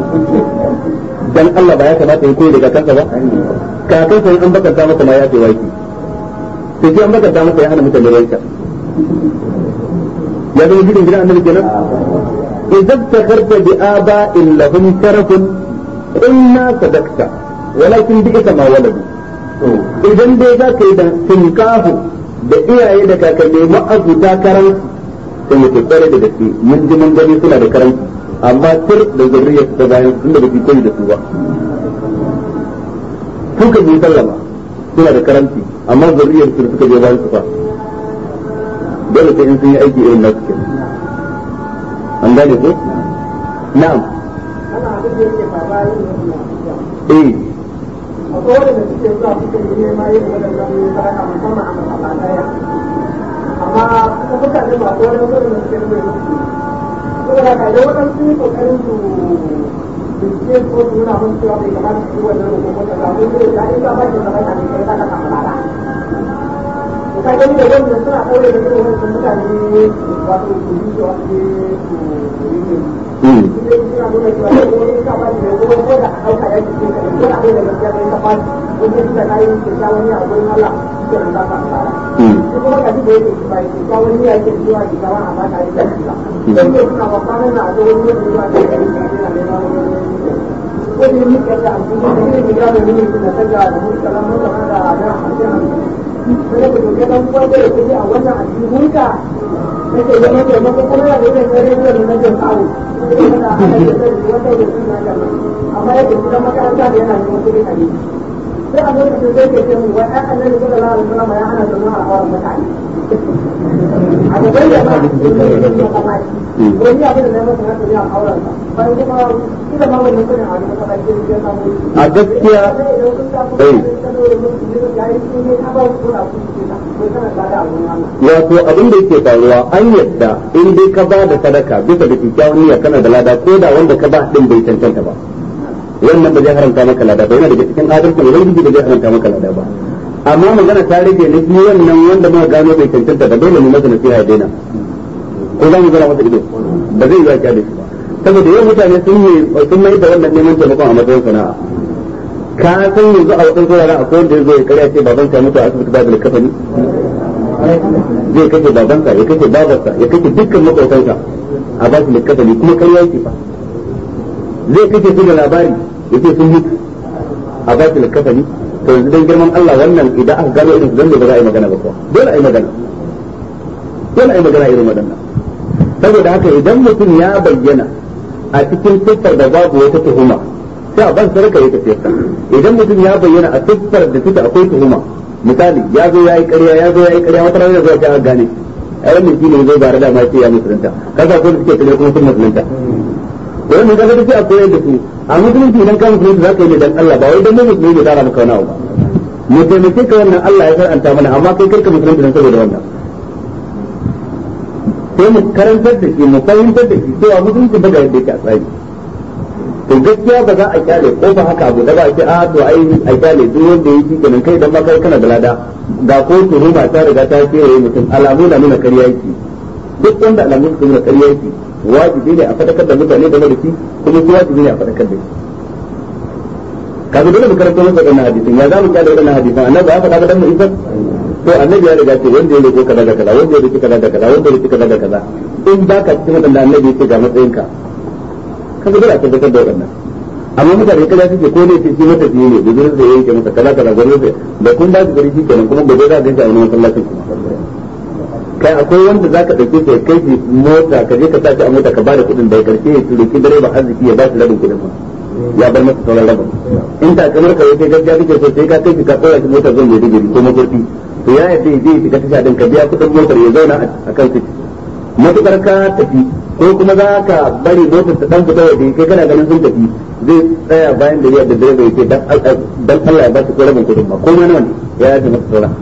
dan Allah ba ya kamata ya koyi daga kansa ba kakansa in an bakanta masa ma ya ce waki to shi an bakanta masa ya hana mutane ruwan sha ya zama gidan gidan annabi kenan idza takarta bi aba'in lahum sharafun inna sadakta walakin bi ita ma waladu idan dai za ka yi da tinkahu da iyaye da kakanni ma'abuta karan sai mu tsare da gaske mun ji mun gani suna da karan amma tur da zuriyar ta bayan tunda ba su koyi da su ba suka yi sallama suna da karanci amma zuriyar su suka je bayan su fa dole sai in sun yi aiki irin nasu kenan an gane ko na'am eh akwai wadanda suke zuwa suke yi nema yin wadannan sadaka musamman a masallatai amma kuma mutane ba ko wani wadanda suke nuna musu saboda ka idan wadansu sun yi kokarin su bincike ko su nuna mun cewa bai kamata su yi wannan rukun wata ga mun zai da in ba ba ki sadaka ne kai sadaka malala ka gani da wannan suna ɗaure da irin wannan mutane wato su yi cewa su yi su yi nake zama taimako kuma da yake sai rediyo da nake samu amma yake gidan makaranta da yana neman kuɗi a gidi sai a lokacin sai ke ce mu wai ai annabi sallallahu alaihi wasallam ya hana zama a hawan mutane a gaban da ba ko ni abin da na masa haka ne a auren sa bayan kuma kila ma wannan kudin a wani masallaci ne ya samu a gaskiya eh wato abin da yake faruwa an yadda in dai ka ba da sadaka bisa da kyakkyawan niyya kana da lada ko da wanda ka ba din bai cancanta ba wannan ba zai haramta maka lada ba yana daga cikin adalcin ubangiji ba zai haramta maka lada ba amma magana ta rage na shi wannan wanda muka gano bai cancanta ba dole mu masa nasiha ya daina ko za mu zara masa ido ba zai yi wa da shi ba saboda yau mutane sun yi sun mai da wannan neman taimakon a matsayin sana'a ka san yanzu a wasan saurara akwai wanda ya zo ya karya ce baban sa mutu a asibiti babu likafani zai kashe babansa ya kashe babarsa ya kashe dukkan makwautansa a ba su likafani kuma karya yake fa zai kashe su da labari ya ce sun mutu a ba su likafani to yanzu dan girman Allah wannan idan aka gano irin zan ba za a yi magana ba kuwa dole a yi magana dole a yi magana irin waɗannan saboda haka idan mutum ya bayyana a cikin siffar da babu wata tuhuma sai a ban sarka ya tafi idan mutum ya bayyana a siffar da take akwai tuhuma misali ya zo ya yi ƙarya ya zo ya yi ƙarya wata rana zuwa ta gane ai wannan shine zai bare da ma ce ya musulunta kaga ko suke kare kuma sun musulunta wannan kaga take a koyar da su a musulunci idan ka musulunci zaka yi ne dan Allah ba wai dan musulunci ne dara maka wani abu ba mu taimake ka wannan Allah ya faranta mana amma kai karka musulunci dan saboda wannan sai mu karantar da shi mu fahimtar da shi cewa musulunci ba ga yadda yake a tsari to gaskiya ba za a kyale ko ba haka abu da ba a ce a to ai a kyale duk wanda yake kenan kai dan ma kai kana da lada ga ko tuhuma ta riga ta kewaye mutum alamu na nuna ƙarya yake duk wanda alamu su nuna ƙarya yake wajibi ne a fadakar da mutane game da shi kuma su wajibi ne a fadakar da shi kaga dole mu karanta masa wannan hadisin ya zamu kyale wannan hadisin annabi ya faɗa dan mu isa to annabi ya riga ce wanda ya roƙo kaza da kaza wanda ya roƙi kaza da kaza wanda ya roƙi kaza da kaza in baka cikin wannan annabi ya ce ga matsayinka kaga dole a tabbatar da wannan amma mutane kaza suke ko ne shi mata fiye ne da zuwa zai yanke masa kaza kaza gurin zai da kun ba su gari shi kenan kuma gobe za ka ganshi a wani masallacin kuma kai akwai wanda za ka ɗauke shi kai shi mota ka je ka sa shi a mota ka ba da kuɗin da ya karshe ya turuki direba arziki ya ba shi rabin kuɗin ma ya bar masa sauran rabin in ta kamar ka yake gaskiya kake so sai ka kai shi ka tsora shi mota zan mai digiri ko makurti to ya yadda ya je shiga tasha din ka biya kuɗin motar ya zauna a kan ciki matukar ka tafi ko kuma za ka bari motar ta dan fita waje kai kana ganin sun tafi zai tsaya bayan da ya da direba yake dan Allah ya ba shi ko rabin kuɗin ba ko ma nawa ne ya yaje masa sauran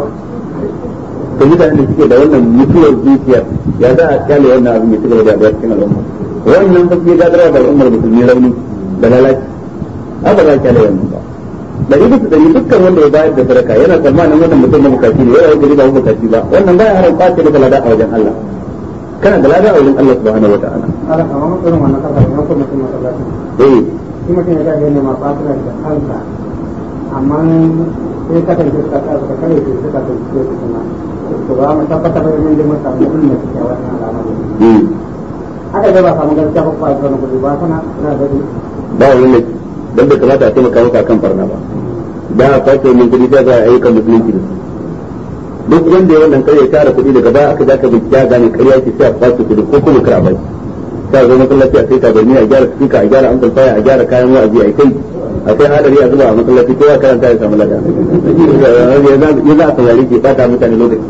to mutane da suke da wannan mutuwar zuciyar ya za a kyale wannan abin ya cigaba da yaduwa cikin al'umma wannan fa ke gadarwa da al'ummar musulmi rauni da lalaci haka za a kyale wannan ba dari bisa dari dukkan wanda ya bayar da sadaka yana tsammanin wannan mutum na bukaci ne yana gari ba bukaci ba wannan baya haram kwace da lada a wajen Allah kana da lada a wajen Allah subhanahu wa ta'ala ala kamar mutum wannan kafa ne ko mutum masallaci eh shi mutum ya ga ne ma fatira da kansa amma sai ka tanke ka ka ka kare shi ka tanke shi kuma to ba mu tabbata ba mun je mun samu kullum da ke wannan al'amari eh aka ga ba samu gaskiya ba ba samu kudi ba sana ina da ba wani ne dan bai kamata a taimaka maka kan barna ba da a kwace min kudi sai za a ayyukan musulunci da su duk wanda ya wannan kare tara kuɗi daga baya aka zaka bi ya gane ƙarya ce sai a kwace kuɗi ko kuma kar a bai sai a zo masallaci a sai tabarni a gyara speaker a gyara amplifier a gyara kayan wa'azi a kai a kai hadari a zuba a masallaci kowa karanta ya samu lada ya za a saurari ke bata mutane lokaci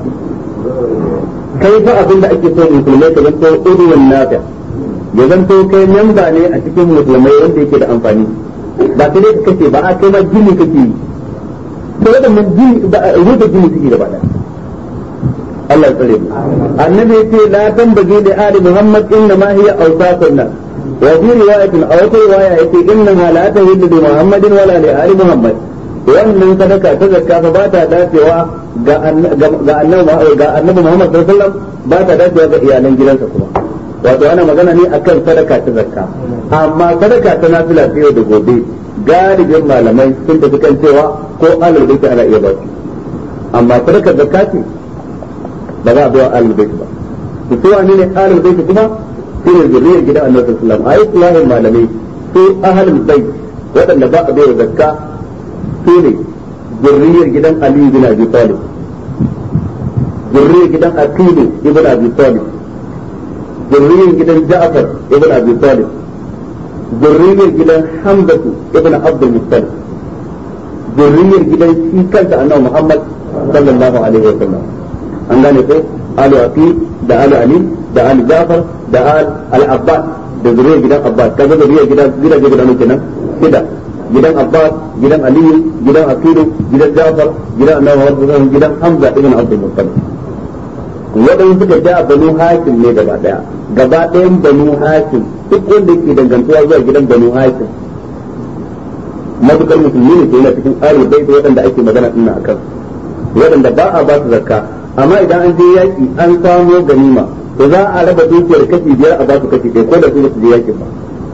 kai fa abin da ake so musulmai ka zanto uduwan nafi ya zanto kai memba ne a cikin musulmai wanda yake da amfani ba sai dai ka kace ba a kai ma gini kake yi da waɗannan gini rufe gini suke gaba ɗaya Allah ya tsare mu annabi yace la tambagi li ali muhammad inna ma hiya awsaqun nas wa fi riwayatin aw ta riwaya yace inna ma la tahillu li muhammadin wala li ali muhammad wannan sadaka ta zakka fa ba ta dacewa ga ga annabi ga annabi muhammad sallallahu alaihi wasallam ba ta dacewa ga iyalan gidansa kuma wato ana magana ne akan sadaka ta zakka amma sadaka ta nafila ta yau da gobe galibin malamai sun tafi kan cewa ko alal baiti ana iya ba su amma sadaka zakka ce ba za a bai wa alal baiti ba su so ne ne alal baiti kuma su ne zuriyar gidan annabi sallallahu alaihi wasallam ayi islahin malamai su ahlul bait waɗanda ba a bai wa zakka su ne zuriyar gidan ali bin abi talib zuriyar gidan aqilu ibn abi talib zuriyar gidan ja'far ibn abi talib zurriyar gidan hamdatu ibn abdul muttalib zurriyar gidan shi kansa annabi muhammad sallallahu alaihi wa sallam an gane ko alu aqil da alu ali da alu jafar da al abbas da zurriyar gidan abbas kaga zurriyar gidan gidan gidan kenan shida gidan abbas gidan aliyu gidan aqilu gidan jafar gidan annabi muhammad gidan hamza ibn abdul muttalib waɗanda suka ja banu hakim ne gaba daya gaba ɗayan banu hakim duk wanda ke dangantuwa zuwa gidan banu hakim matukar musulmi ne ke yana cikin ahlul bait waɗanda ake magana ina akan waɗanda ba a ba su zakka amma idan an je yaki an samo ganima to za a raba dukiyar kashi biyar a ba su kashi ɗaya ko da su ba su je yakin ba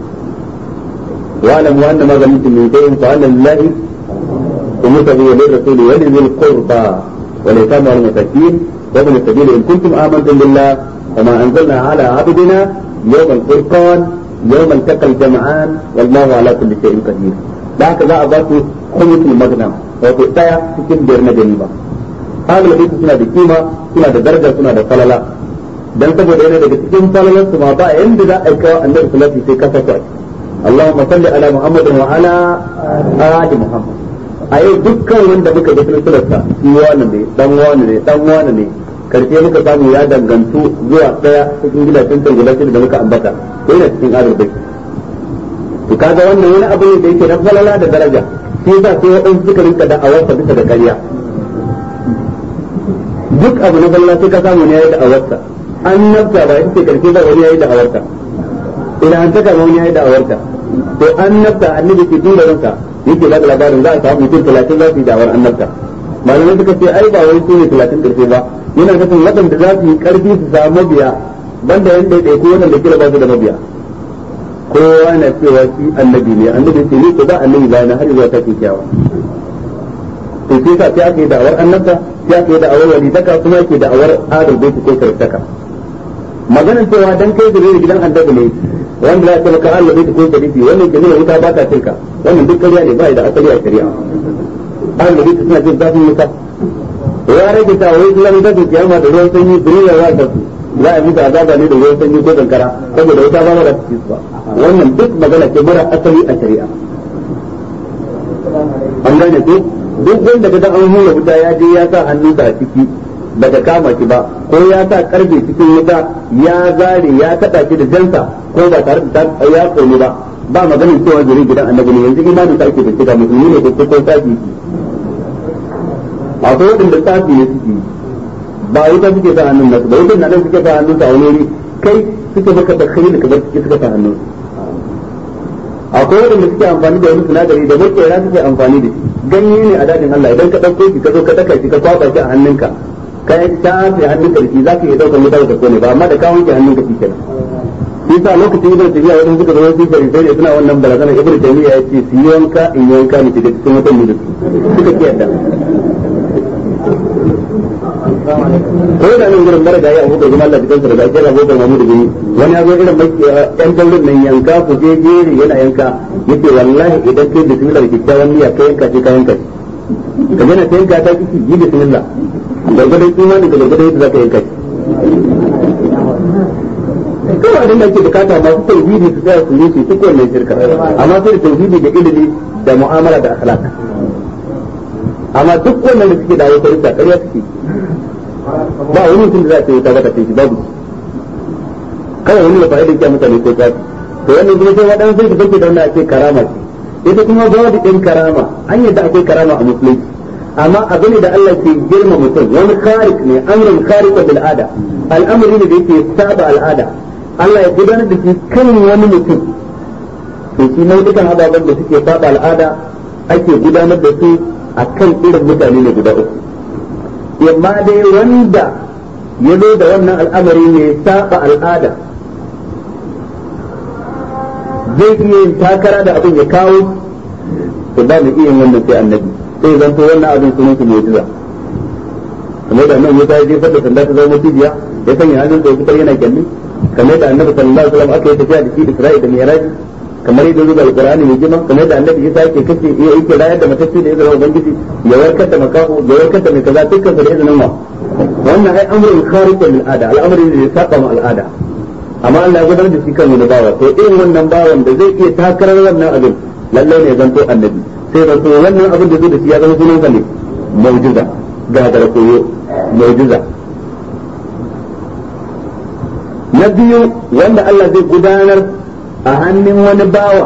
واعلم ان ما غنمتم من شيء فان لله خمسه وللرسول ولذي القربى واليتامى والمساكين وابن السبيل ان كنتم امنتم بالله وما انزلنا على عبدنا يوم الفرقان يوم التقى الجمعان والله على كل شيء قدير da haka za a ba su khumusul magnam wato daya cikin biyar na ganima ahlul bait suna da kima suna da daraja suna da falala dan saboda yana daga cikin falalar su ma ba yanda za a yi kawo annabi sallallahu alaihi sai kasa kwai Allahumma salli ala Muhammadin wa ala ali Muhammad a yau dukkan wanda muka ga silsilarsa shi wani ne dan wani ne dan wani ne karshe muka samu ya dangantu zuwa daya cikin gidajen can guda da muka ambata ko yana cikin arziki to kaga wannan wani abu ne da yake na falala da daraja shi yasa sai waɗansu suka rinka da awarsa bisa da ƙarya duk abu na falala sai ka samu ne yayi da awarsa annabta ba ita ce karshe ba wani yayi da awarsa ina an taka wani yayi da awarsa to annabta annabi ke dole ranka yake ba da labarin za a samu mutum talatin za su yi da'awar annabta malamai suka ce ai ba wai su ne talatin karshe ba yana nufin waɗanda za su yi ƙarfi su samu mabiya banda yan ɗaiɗai ko waɗanda kira ba su da mabiya kowa na cewa shi annabi ne annabi ce ni ko ba annabi ba na har zuwa ta kyakkyawa to sai ka sai aka yi da'awar annabta sai aka yi da'awar walidaka kuma ake da'awar adal bai ko karantaka maganar cewa dan kai da gidan annabi ne wanda za a taimaka Allah bai ko sharifi wannan ke nuna wuta ba ta tilka wannan duk ƙarya ne ba da asali a shari'a Allah bai suna jin zafin wuta ya rage ta wai zuwa da su kiyama da ruwan sanyi duniya za ta za a musu azaba ne da ruwan sanyi ko kankara saboda wuta ba ma da su ba wannan duk magana ce mara asali a shari'a an gane ko duk wanda ga an hura wuta ya je ya sa hannunsa a ciki bata kama shi ba ko ya sa karfe cikin wuta ya zare ya kada shi da jansa ko ba tare da ya kone ba ba maganin cewa zuri gidan annabi ne yanzu imanin sa ake bincika musulmi ne ko ko safi akwai wadanda safi ne suke ba wuta suke sa hannun nasu ba wutan nan suke sa hannun sa wani wuri kai suke maka da kai da kamar suke suka sa hannun akwai wadanda suke amfani da wani sinadari da makera suke amfani da shi ganye ne a dadin Allah idan ka dauko shi ka zo ka daka shi ka kwaba shi a hannunka ka tafi hannunka da shi za ka iya daukar wuta ka kone ba amma da ka wanke hannunka shi kenan shi sa lokacin ibn tabiya wajen suka zama su bari sai suna wannan barazana ibn tabiya ya ce su yi wanka in yi wanka ne shiga cikin watan mu da su suka ki yadda ko da nan gurin mara gaya abu da zama Allah cikin sa da ake rabo da mamu da gani wani ya zo irin yan daurin nan yanka ku je jeri yana yanka yace wallahi idan kai bismillah da kyakkyawan niyya kai yanka sai ka yanka ka gana ta yanka ta kiki yi bismillah gargadon imani da gargadon yadda zaka yanka kawai abin da ake bukata masu tauhidi su tsaya su rushe duk wannan shirka amma sai da tauhidi da ilimi da mu'amala da akhlaq amma duk wannan da suke dawo kai ƙarya suke ba wani mutum da za a ce ta baka sai shi babu kawai wani da fa'idin kya mutane ko tsafi to wannan kuma sai waɗansu sai su fake da wannan ake karama ce ita kuma babu ɗin karama an yadda akwai karama a musulunci amma abu ne da Allah ke girma mutum wani kharik ne amrun kharik bil ada al'amari ne da yake saba al'ada Allah ya gudanar da shi kan wani mutum to shi nau'ikan ababen da suke saba al'ada ake gudanar da su a kan irin mutane ne guda uku yamma dai wanda ya zo da wannan al'amari ne saba al'ada zai iya yin takara da abin ya kawo to ba mu iya yin wannan sai annabi sai zan to wannan abin sunan su mu'jiza kamar da nan Musa ya jefar da sanda ta zama cibiya ya sanya hannun da fitar yana kyalli kamar da annabi sallallahu alaihi wasallam aka yi tafiya da shi Isra'i da Mi'raj kamar yadda zuwa alqur'ani mai jima kamar da annabi Isa yake kace ya yake rayar da matacce da izinin ubangiji ya warkar da makaho ya warkar da mai kaza dukkan da izinin ma wannan ai amrun khariqun lil ada al'amari ne da ya saba ma al'ada amma Allah ya gudanar da shi kan wani bawa to irin wannan bawan da zai iya takarar wannan abin lallai ne zanto annabi sai zanto wannan abin da zai da shi ya zama sunan ne mu'jiza gagara koyo mu'jiza na biyu wanda Allah zai gudanar a hannun wani bawa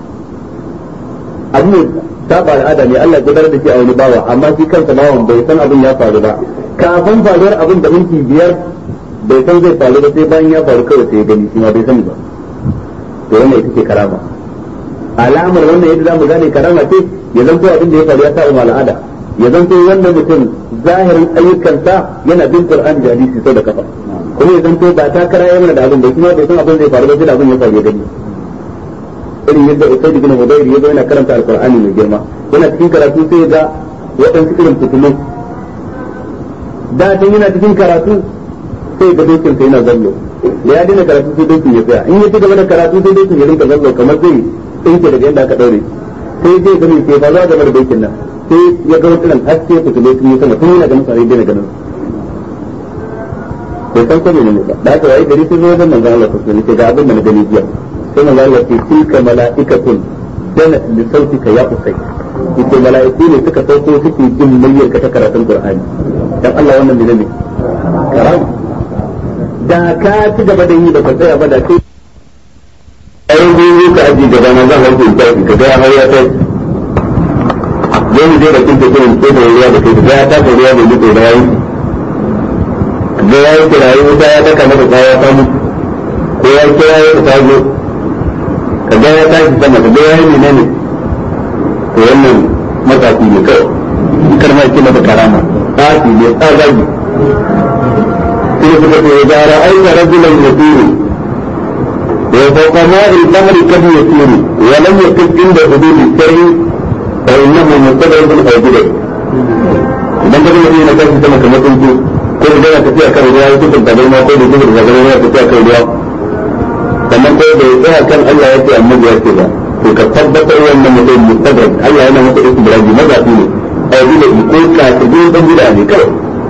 abu saba al'ada ne Allah gudanar da shi a wani bawa amma shi kansa bawan bai san abin ya faru ba kafin faruwar abin da minti biyar bai san zai faru ba sai bayan ya faru kawai sai ya gani shi ma bai sani ba to wannan ita ce karama alamar wannan yadda zamu gane karama ce ya zanto abin da ya faru ya sa al'ada ya zanto wannan mutum zahirin ayyukansa yana bin Qur'ani da hadisi sau da kafa kuma ya zanto ba ta kara yana da abin da kuma bai san abin zai faru ba sai da abin ya faru ya gani irin yadda Usaid bin Hudayr ya zo yana karanta Al-Qur'ani mai girma yana cikin karatu sai ya ga waɗansu irin fitilu da tun yana cikin karatu sai ga dokin sai yana zallo da ya daina karatu sai dokin ya tsaya in ya ci gaba da karatu sai dokin ya rinka zallo kamar zai tsinke daga yadda aka daure sai zai gani ke ba za game da dokin nan sai ya ga wata haske fitilu sun yi sama tun yana ganin sai daina ganin bai san ko ne ba da haka wai gari sun zo wajen manzon Allah sallallahu alaihi wasallam ga abin da na gani jiya sai manzon Allah ce tilka mala'ikatun danat li sautika ya usay yace mala'iku ne suka sauko suke jin muryar ka ta karatun Qur'ani dan Allah wannan ne ne karam da ka ci gaba da yi da ka tsaya ba da kai ayin gugu ka aji gaba na zan harkar tafi ka ga har ya kai yau mu je da kin tafi ko da ruwa da kai ga ya ta ruwa da mutu da yayi ga ya yi kirayi wuta ya daka maka kaya ta mutu ko ya kira ya ta zo ka ga ya tashi sama ka ga ya yi menene to wannan matafi ne kawai kar ma ce mata karama tafi ne tsagagi sai suka ce ya ra'aita rajulan yasiru وفوق ماء البحر قد يسير ولم يقف عند حدود الشرع فإنه مستدرك أو بدع idan ka zama yana kashi sama kamar tsuntsu ko da yana tafiya kan ruwa ya tuka gaban ma ko da tuka gaban yana tafiya kan ruwa sannan ko da ya tsaya kan Allah ya ce annabi ya ce ba to ka tabbatar wannan mutum mustadrak Allah yana masa istidraji mazafi ne a yi da ko ka ta biyu dan gida ne kawai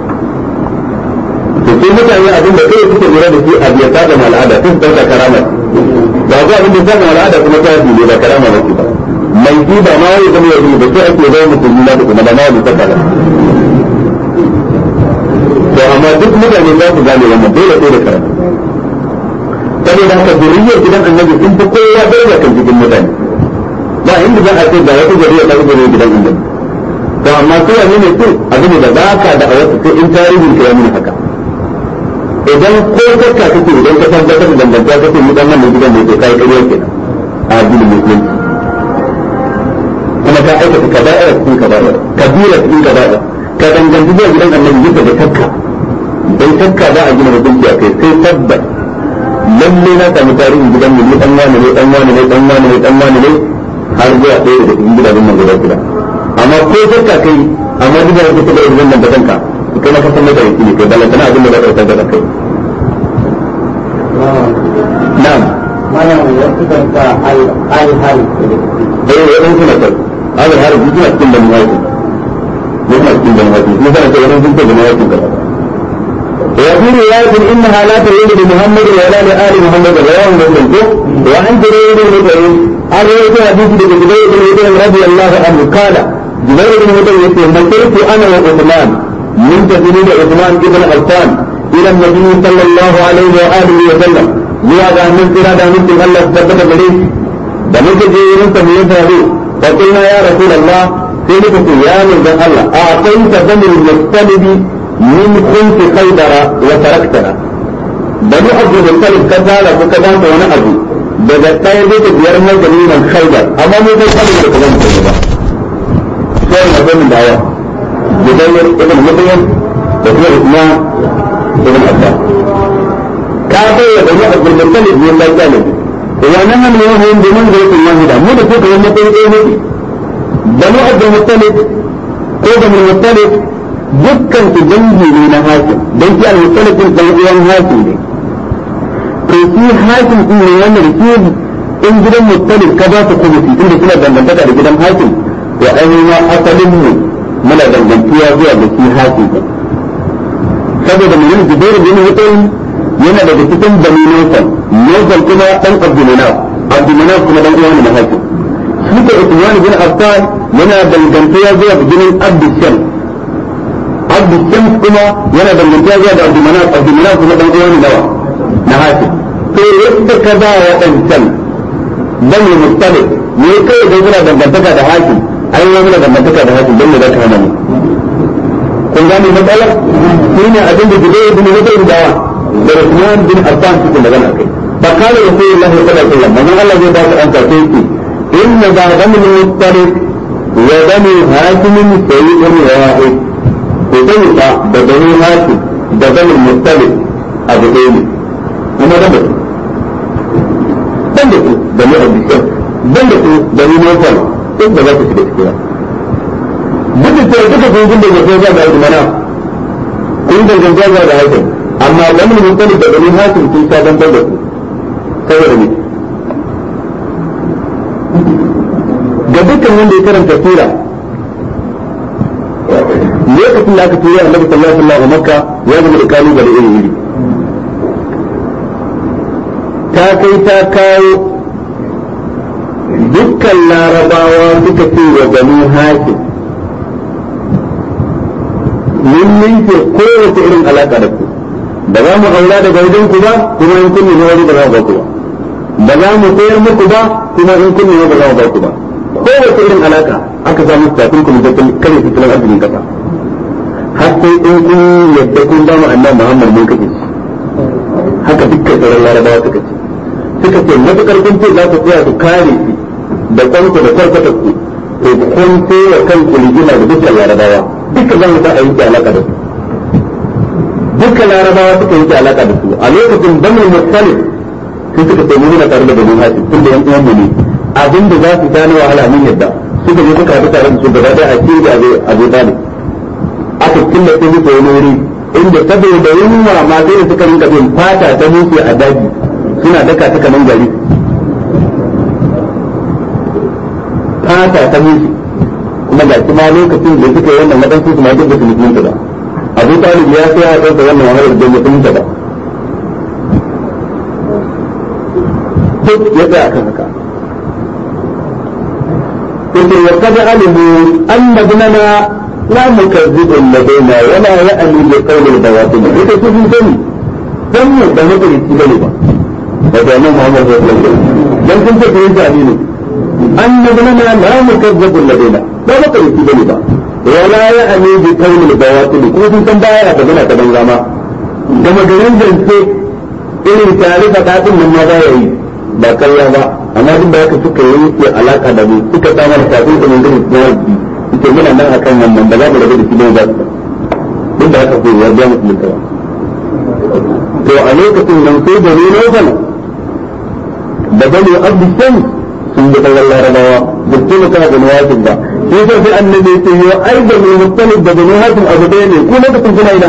to sai mutane abin da kai suke lura da shi a biya ta da al'ada sun dauka karama ba ga abin da ta da al'ada kuma ta ne ba karama ba ba mai ji ba ma wai zama yau ba sai ake zama musulmi na da kuma da ma wani ta kala to amma duk mutane za su gane wannan dole sai da karama saboda haka zuriyar gidan annabi sun fi kowa daraja kan cikin mutane ba inda za a ce ga wata zuriya ta zuriya gidan annabi to amma su wani ne su abin da ba ka da a wasu sai in tarihin ka ya nuna haka idan ko kakka kake idan ka tabbatar da dangantaka kake mu dan wannan gidan ne to kai kariya kenan a addinin musulunci kuma ka aikata kaba'ira cikin kaba'ira kabira cikin kaba'ira ka danganci zuwa gidan annabi yadda da kakka dan kakka za a gina hukunci a kai sai tabbas lalle na samu tarihin gidan mu ne dan wani ne dan wani ne dan wani ne dan wani ne har zuwa ɗaya daga cikin gidajen nan guda guda amma ko kakka kai amma duk da kake da irin nan da kanka kai ma ka san mata yake ne kai balanta na abin da za ka tsaya da kai na'am mana wasu kan sa al-hal eh wannan suna kai hada har duk suna cikin bani hakim ne suna cikin bani hakim ne sana ce wannan sun ce bani hakim ka وفي رواية إنها لا تريد بمحمد ولا لآل محمد رواه مسلم وعن جرير بن مطعم عن رواية حديث جبير بن مطعم رضي الله عنه قال جبير بن مطعم يقول مسرت أنا وعثمان من تسليم عثمان بن عفان إلى النبي صلى الله عليه وآله وسلم zuwa ga hannun kira da hannun Allah su tabbata gare shi da muka je wurin sa mai faru fa kullu ya rasulullah sai muka ce ya manzon Allah a akwai ta zamir mustalibi min kunti khaybara wa taraktana bani abu mustalib ka zara ko ka banta wani abu daga ɗaya zai ta biyar na jami'an khaybar amma mu kai kalin da kaman ta ba sai na zama da yawa Jubair ibn Mut'im da kuma Uthman ibn Affan ka bai wa bani abdul muttalib ne da kana wa nan ne wani da man da yake wahida mu da ko da wannan kai dai ne bani abdul muttalib ko da muttalib dukkan su dangi ne na hakim dan shi al muttalib din dan uwan hakim ne to shi hakim din ne wanda da shi in gidan muttalib ka ba su kuma inda suna dangantaka da gidan hakim to ainihin asalin mu muna dangantuwa zuwa ga shi hakim saboda mun jibairu bin muttalib yana daga cikin bani Nufal Nufal kuma dan Abdulmanaf Abdulmanaf kuma dan uwan Mahaifin shi da Uthman bin Affan yana dangantuwa zuwa ga jinin Abdushan Abdushan kuma yana dangantuwa zuwa ga Abdulmanaf Abdulmanaf kuma dan uwan Nawa na Hafiz to yadda ka ba wa dancan bani Mustalif ne kai da kuna dangantaka da Hafiz ai wani da dangantaka da Hafiz dan ne da ka hana mu kun gane matsalar shine abin da Jubair bin Mut'im dawa da Uthman bin Affan suke magana kai fa kana Rasulullah sallallahu alaihi wasallam manzon Allah zai ba su an kace shi inna ba damu mustariq wa damu hakim sayyidun wahid ko sai fa da damu hakim da damu mustariq abu ɗaya ne kuma da mutum dan da ku da mu abishan dan da ku da mu nufal duk da za ku shiga cikin duk da cewa duka kun gunda da sai ga da mana kun danganta da hakim amma wani mutum da bani hakim sun sha dan da su saboda ne ga dukkan wanda ya karanta sura lokacin da aka tura annabi sallallahu alaihi wasallam a makka ya zama da kalubale iri iri ta kai ta kawo dukkan larabawa suka ce wa banu hakim mun ninke kowace irin alaka da ku ba za mu aura daga wajen ku ba kuma in kun nemi wani ba za mu ba ku ba ba za mu sayar muku ba kuma in kun nemi ba za mu ba ku ba kowace irin alaka aka samu tafin kuma da kare tattalin arzikin kasa har sai in kun yadda kun ba mu annabi Muhammad mun kake shi haka dukkan sauran larabawa suka ce suka ce matukar kun ce za ku tsaya ku kare shi da kwanku da kwarkwata ku to kun sai wa kanku rigima da dukkan larabawa dukkan zan sa a yi alaka da su dukkan larabawa suka yi alaka da su a lokacin banu musalif sai suka ce mu muna tare da banu hasim tun da yan uwan mu ne abin da za su ta na wahala mun yadda suka je suka haɗu tare da su gaba ɗaya a cikin da abu talib aka killace musu wani wuri inda saboda yunwa ma sai da suka rinka bin fata ta musu a daji suna daka ta kaman gari fata ta musu kuma ga kuma lokacin da suka yi wannan waɗansu su ma duk da su mutunta ba abu talib ya sai a kansa wannan wahalar da mutunta ba duk ya tsaya kan haka yake wa kada alimu anna ibnana la mukazzibu ladaina wala ya'ni bi qawli al-bawatin yake su sun sani dan mu da mutunci bane ba da da nan Muhammad sallallahu alaihi wasallam dan kun ce kun jami ne anna ibnana la mukazzibu ladaina ba mutunci bane ba wala ya'ni bi qawli al-bawatin kuma sun san baya da gana ta banza ma da magarin zance irin tare da dadin nan ma ba yayi ba kalla ba amma duk da haka suka yi ke alaka da mu suka samar da kafin da mun gani na wani ita muna nan akan wannan ba za mu rabu da shi ba duk da haka ko ya biya musu mutawa to a lokacin nan sai da ne nufan da bani abdu shan sun ga kallon larabawa da su mutum da nawafin ba shi yasa sai annabi ya ce yo ai da mai mutalib da bani hatim abu ɗaya ne ko lokacin kuna ina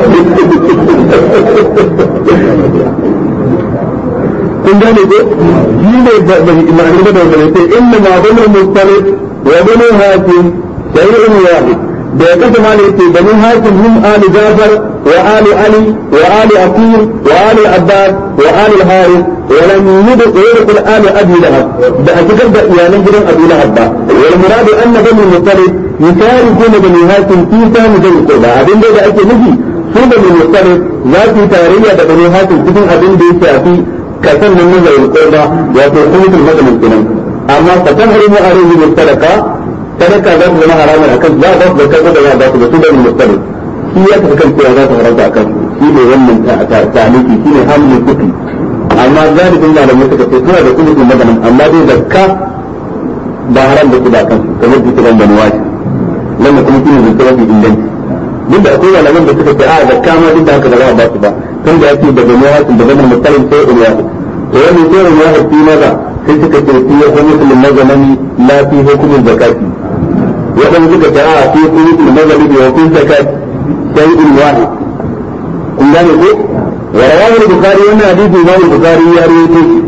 kun gane ko shi ne ma'anar da wanda ne sai inna ma bani mutalib wa bani hatim shay'un wahid da ya kasa ma ne ce bani hatim hum ali jafar wa ali ali wa ali aqil wa ali abbas wa ali harith wa lam yudkhil ali abi lahab da a cikin da iyalan gidan abi lahab ba wal muradu anna bani mutalib yusharikuna bani hatim fi sami da qurba abin da ake nufi su bani mutalib za su yi tarayya da bani hatim cikin abin da ya shafi kasan nan na zai qurba wato kumutul madamin kenan amma fa tahrimu alayhi mustalaqa sadaka za su zama haramun akan za a ba su zakar da za a ba su da su bani mutalib shi ya tafi kan cewa za su haramta akan shi ne wannan ta'aliki shi ne hamlin kuɗi amma galibin malamai suka ce suna da kuɗin madanin amma dai zakka ba haram da kuɗa kan kamar da kiran bani washi wannan kuma shi ne zance mafi inganci duk da akwai malaman da suka ce a zakka ma duk da haka ba za a ba su ba tun da ake da bani washi da bani mutalib sai in washi to wannan sai in washi fi maza sai suka ce fi ya musulmin mazanani la fi hukumin zakati waɗanda suka ce a fi hukumin mazanani da hukumin zakati شيء واحد kun gane ko wa rawahu al-bukhari wannan hadisi imam al-bukhari ya rawaito shi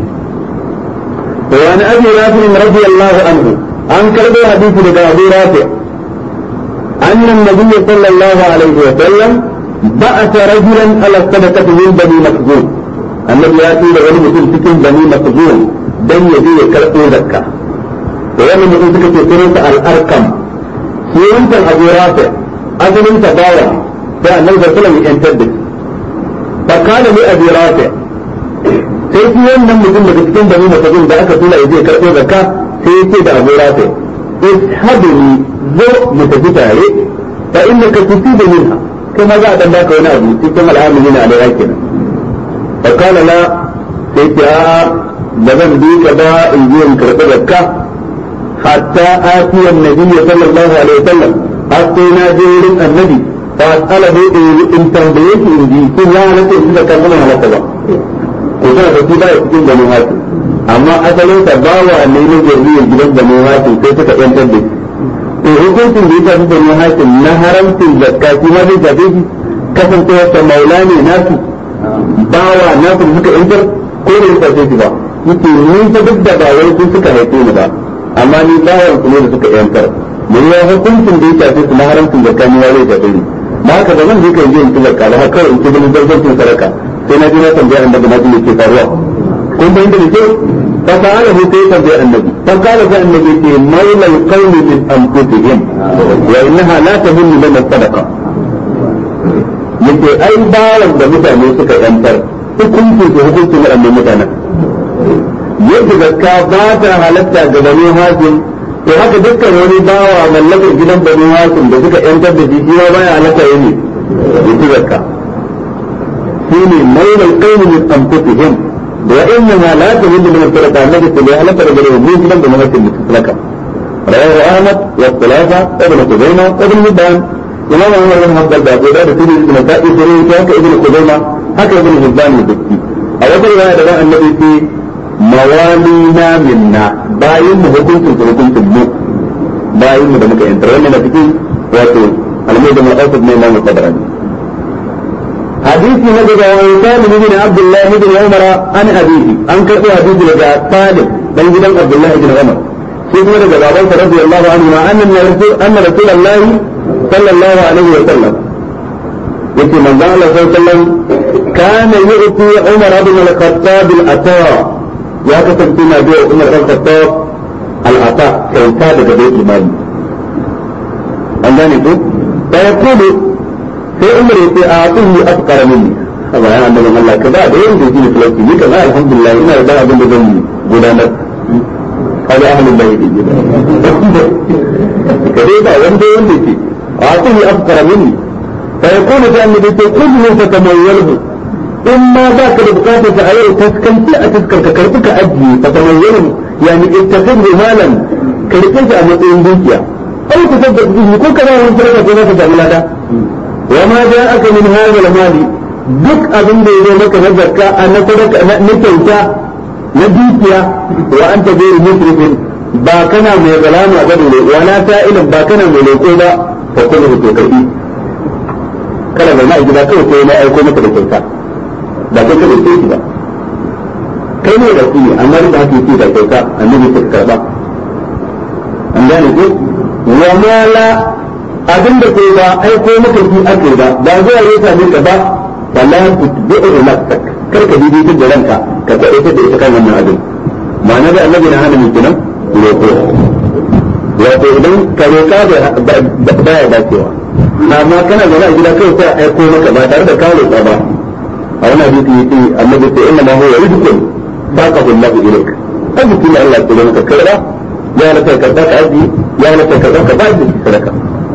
to wani abi rafi radiyallahu anhu an karbo hadisi daga abu rafi أن النبي صلى الله عليه وسلم بعث رجلا على الصدقة من بني مخزوم النبي يأتي لغني مثل سكن بني مخزوم دم يجي يكرقوا زكاة ويوم مثل سكن سنة الأرقم سنة أبو رافع أجل تباوى sai annabi sallallahu alaihi wasallam ya yantar da fa kana li abi rafi sai shi wannan mutum daga cikin bani masajin da aka tura yaje karɓo zakka sai ya ce da abu rafi ishabni zo mu tafi tare fa innaka tusibu minha kai ma za a dan baka wani abu cikin al'amuri na alaiya kenan fa kana la sai ce a ba zan bi ka ba in je in karɓi zakka hatta atiyan nabiyyi sallallahu alaihi wasallam har sai na je wurin annabi فأسأله إن تنبيك إن دي كن لا نتي إذا كان من هلك با كنا تسيبا يسكن بني هاتي أما أسأله تباوى أن يجي الجبل بني هاتي كيف تكين تنبي to hukuncin da ya shafi bani hakim na haramcin zakka shi ma zai shafe shi kasancewa ta maula ne nasu bawa nasu da suka yantar ko da ya shafe shi ba yake ni ta duk da ba wai sun suka haife ni ba amma ni bawan su ne da suka yantar mun ya hukuncin da ya shafe su na haramcin zakka ni ya zai shafe ni ba haka ba zan je ka je in ci zakka ba haka kawai in ci ganin zarzancin sadaka sai na je na tambaya annabi na ji ke faruwa kun fahimta da kyau fa sa'ala hu sai tabbai annabi fa qala fa annabi ce maula alqawmi min anfusihim wa innaha la tahillu lana sadaqa yace ai bawan da mutane suka yantar hukuncin su hukuncin waɗannan mutanen yadda zakka ba ta halatta ga bani hasim to haka dukkan wani bawa mallakar gidan bani hasim da suka yantar da shi ma baya halatta yayi ne ya zakka shine maulal qawmi min anfusihim wa innaha la tahillu min sadaqa annabi sallallahu alaihi wasallam da mu gidan bani hasim da sadaqa رواه احمد والثلاثه ابن خزيمه وابن حبان امام عمر بن حنبل da goda da tuni da nasa'i sai haka ibn khuzaima haka ibn hibban da dukki a wata riwaya da annabi sai mawalina minna bayin mu hukuncin su hukuncin mu bayin mu da muka yantar wannan na cikin wato almai mai ausat ne imamu tabarani hadisi na daga wani salim ibn abdullah ibn umar an hadisi an karɓi hadisi daga salim dan gidan abdullah ibn umar shi kuma daga baban sa radiyallahu anhu ma annan rasul anna rasulullahi sallallahu alaihi wa sallam yace manzo Allah sallallahu alaihi wa sallam kana yu'ti umar ibn al-khattab al-ata ya kasance na biya umar ɗan khattab al'ata kyauta daga bai imani an gane ko da ya kudu sai umar ya ce a atun yi afkara mini a bayan annabin Allah ka ba da yin da shi talauci ni kan alhamdulillah ina da abin da zan gudanar kaga ahlul bayt gida ka dai ba wanda wanda ke a atun yi afkara mini fa yakunu sai annabi ce kullu fatamayyalu in ma ba ka da bukatar ta a yau taskanci a taskar ka karbi ka ajiye ta kamar yanin yani ittafin malan ka rike shi a matsayin dukiya ai ku sabda ku ko ka ba wani sadaka ko ka samu lada wa ma ja aka min hadal mali duk abin da ya zo maka na zakka a na sadaka na kyauta na dukiya wa anta ghayr musrifin ba kana mai zalama ba ne wa na sa'ilin ba kana mai leko ba fa kullu to kai kada bai na gida kawai sai na aiko maka da kyauta ba kai kada sai ba kai ne da shi amma da haka yake da kyauta annabi ta karba an gane ko wa mala abin da kai ba ai ko maka shi ake ba ba zuwa ya same ka ba wala tutbi'u nafsak kar ka bibi da ranka ka kwade ta da ita kan wannan abin ma'ana da annabi na hana miki nan roƙo wato idan ka roƙa da baya dacewa amma kana zaune a gida kawai sai a aiko maka ba tare da ka roƙa ba a wani hadisi yace annabi sai inna ma huwa rizqun saqahu Allah ilayk arziki ne Allah ya maka karba ya rasa ka ka aji ya rasa ka ka ba da sadaka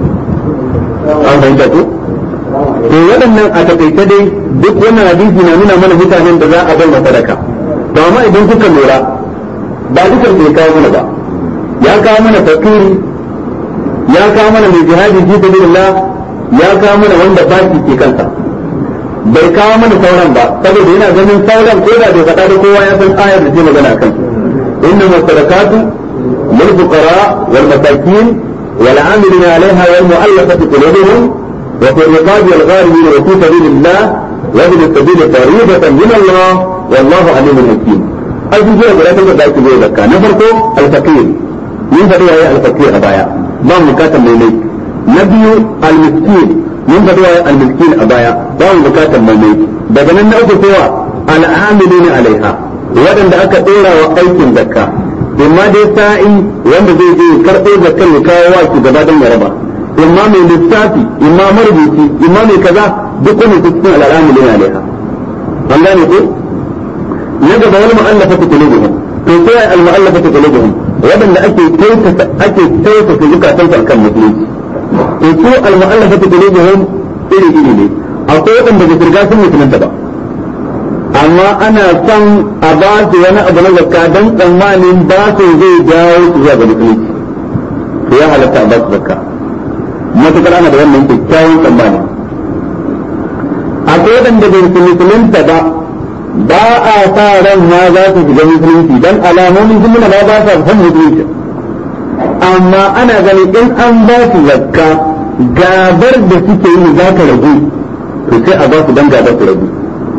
an fahimta ko to waɗannan a takaice dai duk wannan hadisi na nuna mana mutanen da za a bar sadaka to amma idan kuka lura ba dukan bai kawo mana ba ya kawo mana fakiri ya kawo mana mai jihadi fi sabilillah ya kawo mana wanda baki ke kansa bai kawo mana sauran ba saboda yana ganin sauran ko da bai faɗa da kowa ya san ayar da ce magana kan inna masadaqatu lil fuqara wal masakin wal amilina alaiha wal mu'allafati qulubuhum wa fi riqabi al gharimin wa fi sabilillah wa bi sabil fariidatan min Allah wallahu alimun hakim abubuwa guda ta da ake zai zakka na farko al faqir mun faɗi yayi al faqir a baya ba mu bukatar mai mai na biyu al miskin mun faɗi yayi al miskin a baya ba mu bukatar mai mai daga nan na uku kowa al amilina alaiha waɗanda aka ɗora wa aikin zakka imma dai sa'i wanda zai je karɓo zakkan ya kawo wa ki gaba don ya raba imma mai lissafi imma marubuci imma mai kaza duk wani cikin al'amilina alaiha an gane ko na gaba wani mu'allafa ta kulubuhum to sai al mu'allafa ta kulubuhum wadanda ake kyautata ake kyautata zukatan su akan musulunci to su al mu'allafa ta kulubuhum iri iri ne akwai wadanda ba su riga sun musulunta ba amma ana son a ba su wani abu na zakka dan tsammanin ba su zai jawo su zuwa ga musulunci to ya halatta a ba su zakka matukar ana da wannan kyakkyawan tsammani akwai wadanda bai musulunta ba ba a sa ran ma za su shiga musulunci dan alamomin sun nuna ma ba sa san musulunci amma ana ganin in an ba su zakka gabar da suke yi za ta ragu to sai a ba su dan gabar su ragu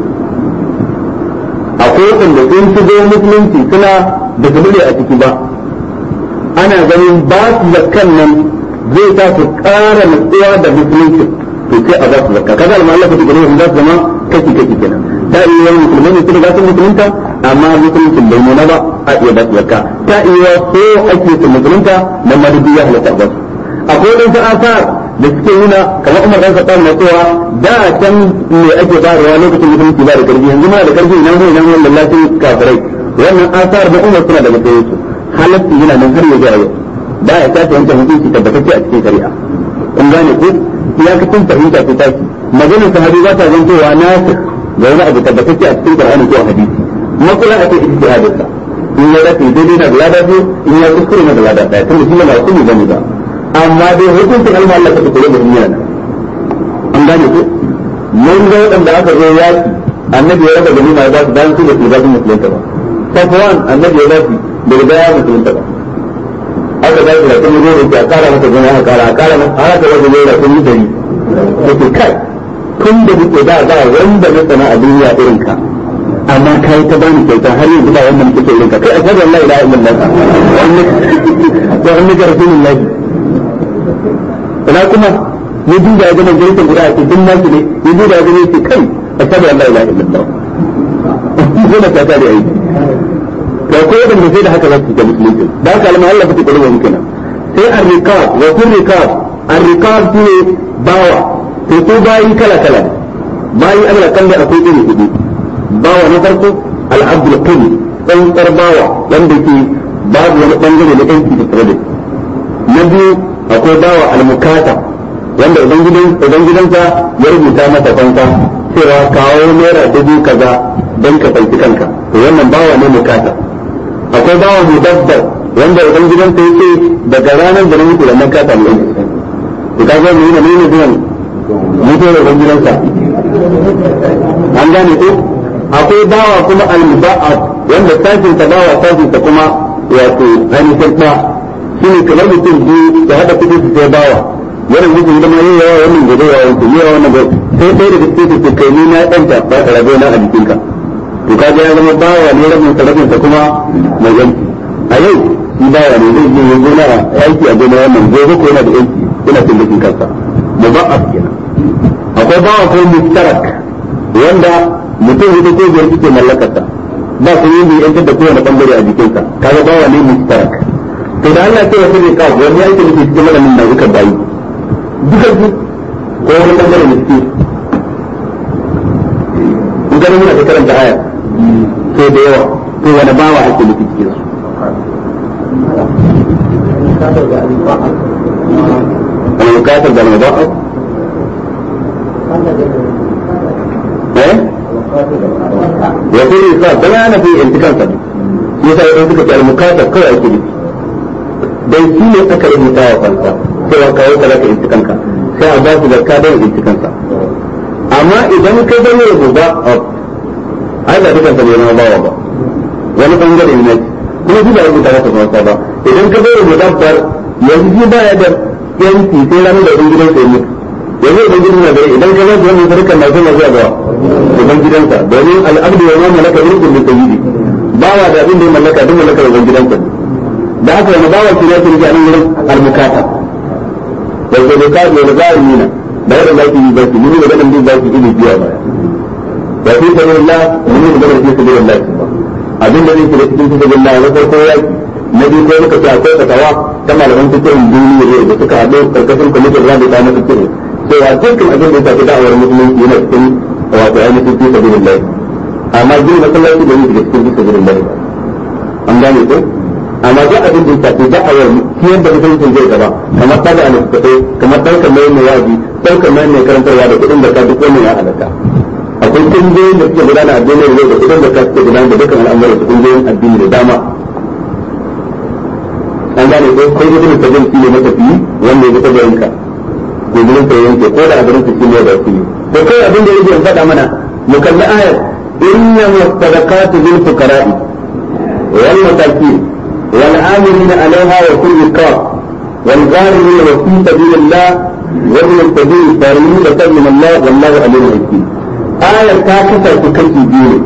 akwai wanda sun shigo musulunci suna da su a ciki ba ana ganin ba su zakkan nan zai sa su ƙara nutsuwa da musulunci to sai a ba su zakka kaga alma Allah ta gani za su zama kaki kaki kenan ta iya yawan musulmai ne sun ga sun musulunta amma musulunci bai nuna ba a iya ba su zakka ta iya so ake su musulunta na madubi ya halatta ba su akwai wadansu asar da suke nuna kamar Umar dan Khattab na cewa da can me ake bayarwa lokacin musulunci ba da karfi yanzu ma da karfi ina mu ina mu lallacin kafirai wannan asar da Umar suna daga cikin su halatti yana nan har ya yau da ya tashi wancan hukunci tabbatacce a cikin shari'a kun gane ko iyakacin fahimta ce tashi maganar sahabi ba ta zantowa nasikh ga wani abu tabbatacce a cikin Qur'ani ko hadisi makula a ce ijtihadin sa in ya dace daidai na da lada biyu in ya kuskure na da lada daya tunda shi ba su ne bane ba amma dai hukuncin alma Allah ka tukure da duniya na an gane ko mun ga wadanda aka zo yaki annabi ya raba ganima ya ba su bayan su da su ba su musulunta ba safwan annabi ya ba su da riga ya musulunta ba aka ba su da kuma zo da a kara masa gona a kara a kara masa har aka raba da kun yi dari yake kai tun da muke da ba wanda na sana a duniya irin ka amma kai ta bani kyauta har yanzu ba wanda muke irin ka kai a shaɗu Allah ilaha illallah wa annaka rasulullahi ina kuma ya duba ya gama jirgin guda a cikin nasu ne ya duba ya gama yake kai a shaɗu Allah ilaha illallah gona ta da aiki to ko wadanda sai da haka za su ga musulunci da haka alma Allah fiti kullum kenan sai ar-riqab wa fil riqab ar-riqab shine bawa to ko bayi kala kala bayi Allah kan da akwai iri hudu bawa na farko al-abdul quli dan bawa wanda ke babu wani bangare na yanki da tare da na biyu akwai bawa al-mukata wanda idan gidan idan gidansa ya rubuta masa fanka cewa kawo naira dubu kaza don ka fanki kanka to wannan bawa ne mukata akwai bawa mudabbar wanda idan gidansa yake daga ranar da na mutu da nan kata ne to kaga ne ne ne zuwan mutu da gidansa an gane ko akwai bawa kuma al-muba'ad wanda sashin ta bawa sashin ta kuma wato ainihin ta shine kamar mutum biyu da hada kudi su sai bawa wannan mutum da ma yayi yawa wannan gobe yawa wannan yawa wannan gobe sai sai da cikin su kai ni na danta ba ka rabe na a jikinka to kaga ya zama bawa ne rabin sa rabin sa kuma mai yanki a yau shi bawa ne zai je ya gona aiki a gona wannan gobe ko yana da yanki yana cin jikin kansa muba'ad kenan akwai bawa ko mustarak wanda mutum ita ko biyar suke mallakarsa ba su yi bai yantar da kowane bangare a jikinsa kaga bawa ne mustarak to da Allah ce wasu ne kawo wani yake da cikin malamin da suka bayi duka su ko wani bangare ne suke in ganin muna ta karanta aya so da yawa to wani bawa ake nufi cikin su المكاتب ده المضاعف ايه وفي إصاب ده أنا في انتقال صديق يسا يقول لك المكاتب كوي أكي لك dai shi ne aka rubuta wa kansa cewa kawo ka zaka intikanka sai a ba su da kadar intikansa amma idan ka zama rubuta ai ba dukansa ne na bawa ba wani bangare ne kuma shi ba rubuta masa kansa ba idan ka zama rubuta bar yanzu shi baya da yanki sai ranar da ɗan gidansa ya mutu yanzu ɗan gidan na gare idan ka zama wannan sarkar na zama zuwa ga ɗan gidansa domin al'abdu wa ma malaka mulkin da sayyidi bawa da abin da ya mallaka duk mallakar ɗan gidansa da haka wani bawa ke ya kirki a nan wurin al-mukata da ke da kaɗe da zalimina da yadda za ki yi zaki mun da ganin za ki yi biya baya wa fi sabilillah mun da ganin fi sabilillah abin da zai shiga cikin sabilillah na farko yaki na biyu ko muka ce akwai fatawa ta malaman fikirin duniya ne da suka haɗu karkashin kwamitin rabi ta na fikirin cewa dukkan abin da ya tafi da'awar musulunci yana cikin wato ainihin fi sabilillah amma gina masallaci da yake cikin fi sabilillah an gane ko amma duk abin da ya shafi da'awar ciyar da mutuncin zai gaba kamar tada a littattafai kamar ɗaukar mai mai waji ɗaukar mai mai karantarwa da kuɗin da ka duk wannan ya halatta akwai kungiyoyin da suke gudana a duniyar yau da kuɗin da ka suke gudana da dukkan al'amuran su kungiyoyin addini da dama an gane ko kai gudun sabon shi ne matafi wanda ya fita da yanka ko gudun sa yanke ko da abin su shi ne da su to kai abin da yake faɗa mana mu kalli ayar inna musadaqatu lil fuqara'i wal masakin والعاملين عليها وفي الرقاب والغارمين وفي سبيل الله وابن السبيل فريضة من الله والله عليم حكيم آية كاكسة تكفي دين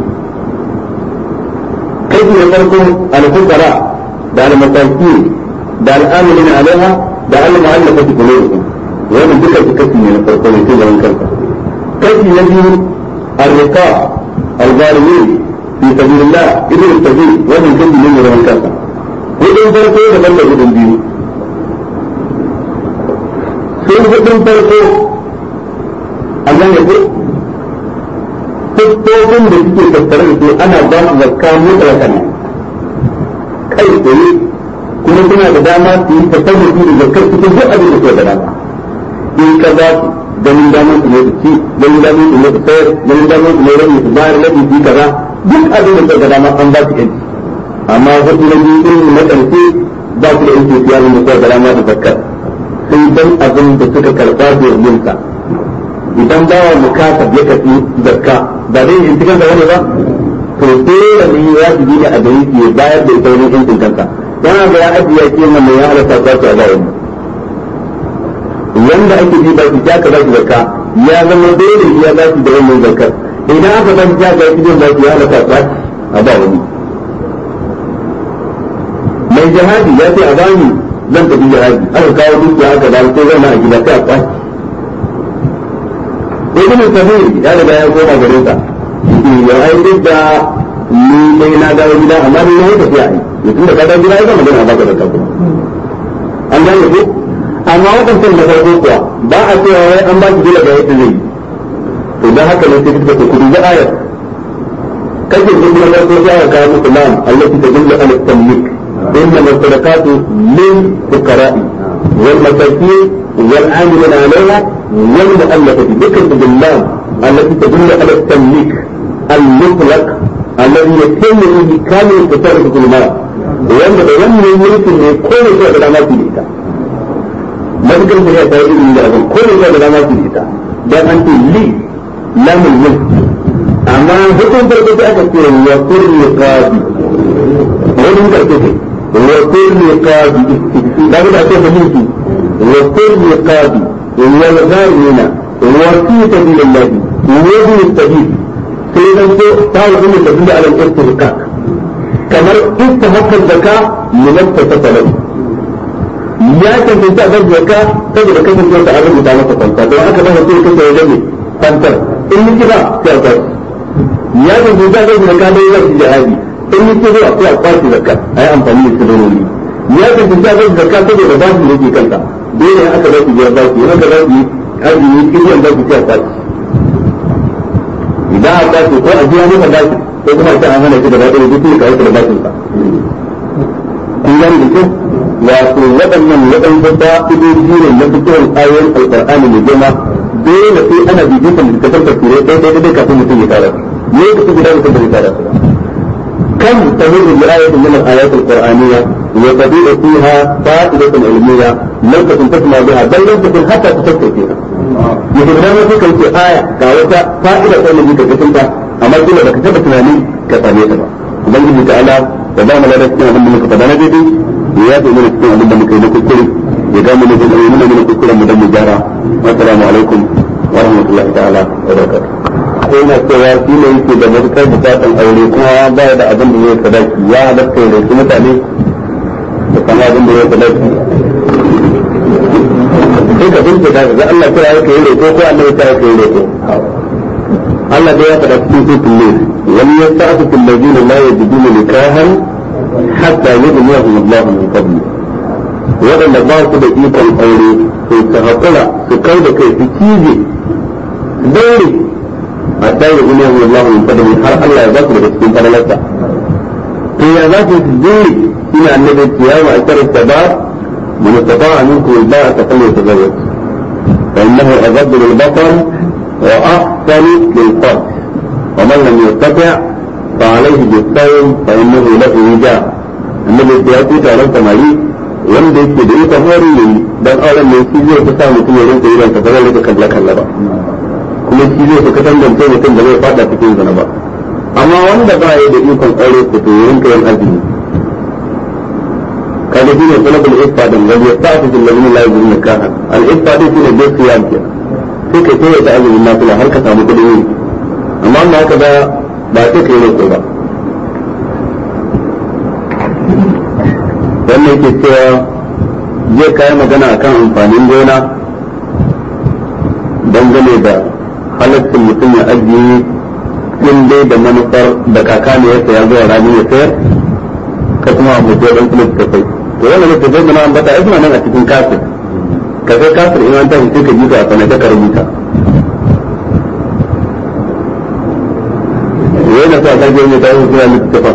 كيف يفرقوا الفقراء ده المساكين ده الآمنين عليها ده المعلقة قلوبهم ومن ذكر تكفي من الفرقين في من كيف كيف يجي الرقاب الغارمين fi sabilillah ibn sabil wannan kan ne mai rawan kansa hudun farko da banda hudun biyu sun hudun farko a gane ko fuskokin da suke tattare da su ana ba su zakka mutlaqan kai tsaye kuma suna da dama su yi tasarrufi da zakkar cikin duk abin da suke da dama in ka ba su ganin damar su ne su ci ganin damar su ne su sayar ganin damar su ne rabi su bayar rabi su kaza duk abin da suke da dama an ba su yanci amma hudu na biyu irin na ƙarshe ba su da yanci siya da suke da dama da zakkar sai dan abin da suka karɓa domin sa idan bawa mukasab ya kafi zakka ba dai in cikin da wani ba to dole ne ya ji ne a gari ya bayar da ita wani yancin kansa yana ga ya ajiye ke nan mai ya halatta ta ta ba wani wanda ake ji ba shi ta ka ba shi zakka ya zama dole ya ba shi da wannan zakka idan aka ba shi ta ga shi ba shi ya halatta ta a ba wani mai jihadi ya ce a bani zan tafi jihadi aka kawo dukiya aka ba ko zama a gida sai a kwashi ibn sabir ya riga ya koma gare sa ya ai duk da ni dai na dawo gida amma ni na tafiya ai mutum da ka dawo gida ya zama magana ba ka da kanku an gane ko amma wadancan da farko kuwa ba a cewa wai an ba shi dole ga yadda zai to dan haka ne sai kuka kudi da ayar kake duk na farko sai aka kawo muku lam allati tadullu ala tamlik إنما الصدقات للفقراء والمساكين والعاملين عليها والمؤلفة ذكر بالله التي تدل على التمليك المطلق الذي يتم به كامل التصرف في المال وأن بيان الملك من كل شيء بلا ما في الإيتاء ما ذكر في هذا من ذلك كل شيء بلا ما في الإيتاء بل أنت لي لام الملك أما حكم فرقة أكثر وكل رقابي ومن كرتك وكل رقابي لا بد أن تفهمتي وكل رقابي والغارمين وفي سبيل الله وابن السبيل سيدا تعالى أن تدل على الاستحقاق كما استحق الزكاة لمن تتصل ya cancanta a zaka saboda kasance ta abin da masa kwanta don haka ba sai kace wajen ne kwantar in yi kira sai a kwaci ya cancanta a zaka da dai zai jihadi in yi kira sai a kwaci zakka ayi amfani da sirroni ya cancanta a zaka zakka saboda ba shi yake kanta dole aka ba su biyar baki yana da za su yi arziki kiyan za su a baki idan a baki ko a biya masa baki ko kuma ta an hana shi da baki da duk ka yi da bakin sa kun gani da kyau wato waɗannan waɗanda ba idoji ne na fitowar ayoyin alƙur'ani mai girma dole sai ana bibitan da kasar tafsirai ɗaya ɗaya ɗaya kafin mutum ya tara ne ka su guda mutum da ya tara su كم تمر بآية من الآيات القرآنية وتبيع فيها فائدة علمية لم تكن تسمع بها بل لم تكن حتى تفكر فيها. يجب أن يكون في آية كاوتا فائدة علمية كتبتها أما كل ما كتبت يعني كفانيتها. ubangiji ta ala da ba mu da cikin abin da muka faɗa na daidai ya yafe mana cikin abin da muka yi na kuskure ya ga mana da nuna mana kuskuren mu dan mu gyara assalamu alaikum wa rahmatullahi ta'ala wa barakatuh sai na cewa shi ne yake da matukar bukatan aure kuma ba da abin da zai sadaki ya halatta ya roki mutane da kama abin da zai sadaki sai ka bincika ga Allah kira yake yi roƙo ko Allah ya kira yake yi roƙo Allah da ya faɗa cikin sutun ne wani ya sa su kullabi da la ya dubi nikahan hatta yi da yahu Allah min qabli waɗanda ba su da ikon aure to su haƙura su kai da kai su cije su daure hatta yi da yahu Allah min qabli har Allah ya ba su daga cikin fadalarsa to ya za su su daure ina annabi kiyama a karar sabab من استطاع منكم الباءة فليتزوج فإنه أغض للبصر وأحسن للفرج ومن لم يستطع فعليه بالصوم فإنه له وجاء النبي سيأتي تعالى سماري wanda yake da ita hori ne dan auren mai shi zai fi sa mutum ya rinka irin ta zai rika kalla kalla ba kuma shi zai fi katangance mutum da zai fada cikin zina ba amma wanda ba ya da ikon aure ko to ya rinka yin azumi kaga shine talabul ifa dan wal yasta'fu bil ladina la yajidun nikaha al ifa dai shine bai siyam kenan sai ka sai da azumin nafila har ka samu kudin yi amma ba haka ba ba sai ka yi roƙo ba wannan yake cewa zai kayi magana akan amfanin gona dangane da halaccin mutum ya ajiye in dai da manufar da kaka ne ya saya zuwa rami ya sayar ka kuma abu da ɗan kuma ka kai to wannan ne tafiya da na ambata ai suna nan a cikin kafin ka kai kafin in an tashi sai ka ji ka a sanata ka rubuta yana sa ka je ne ta yi suna littattafan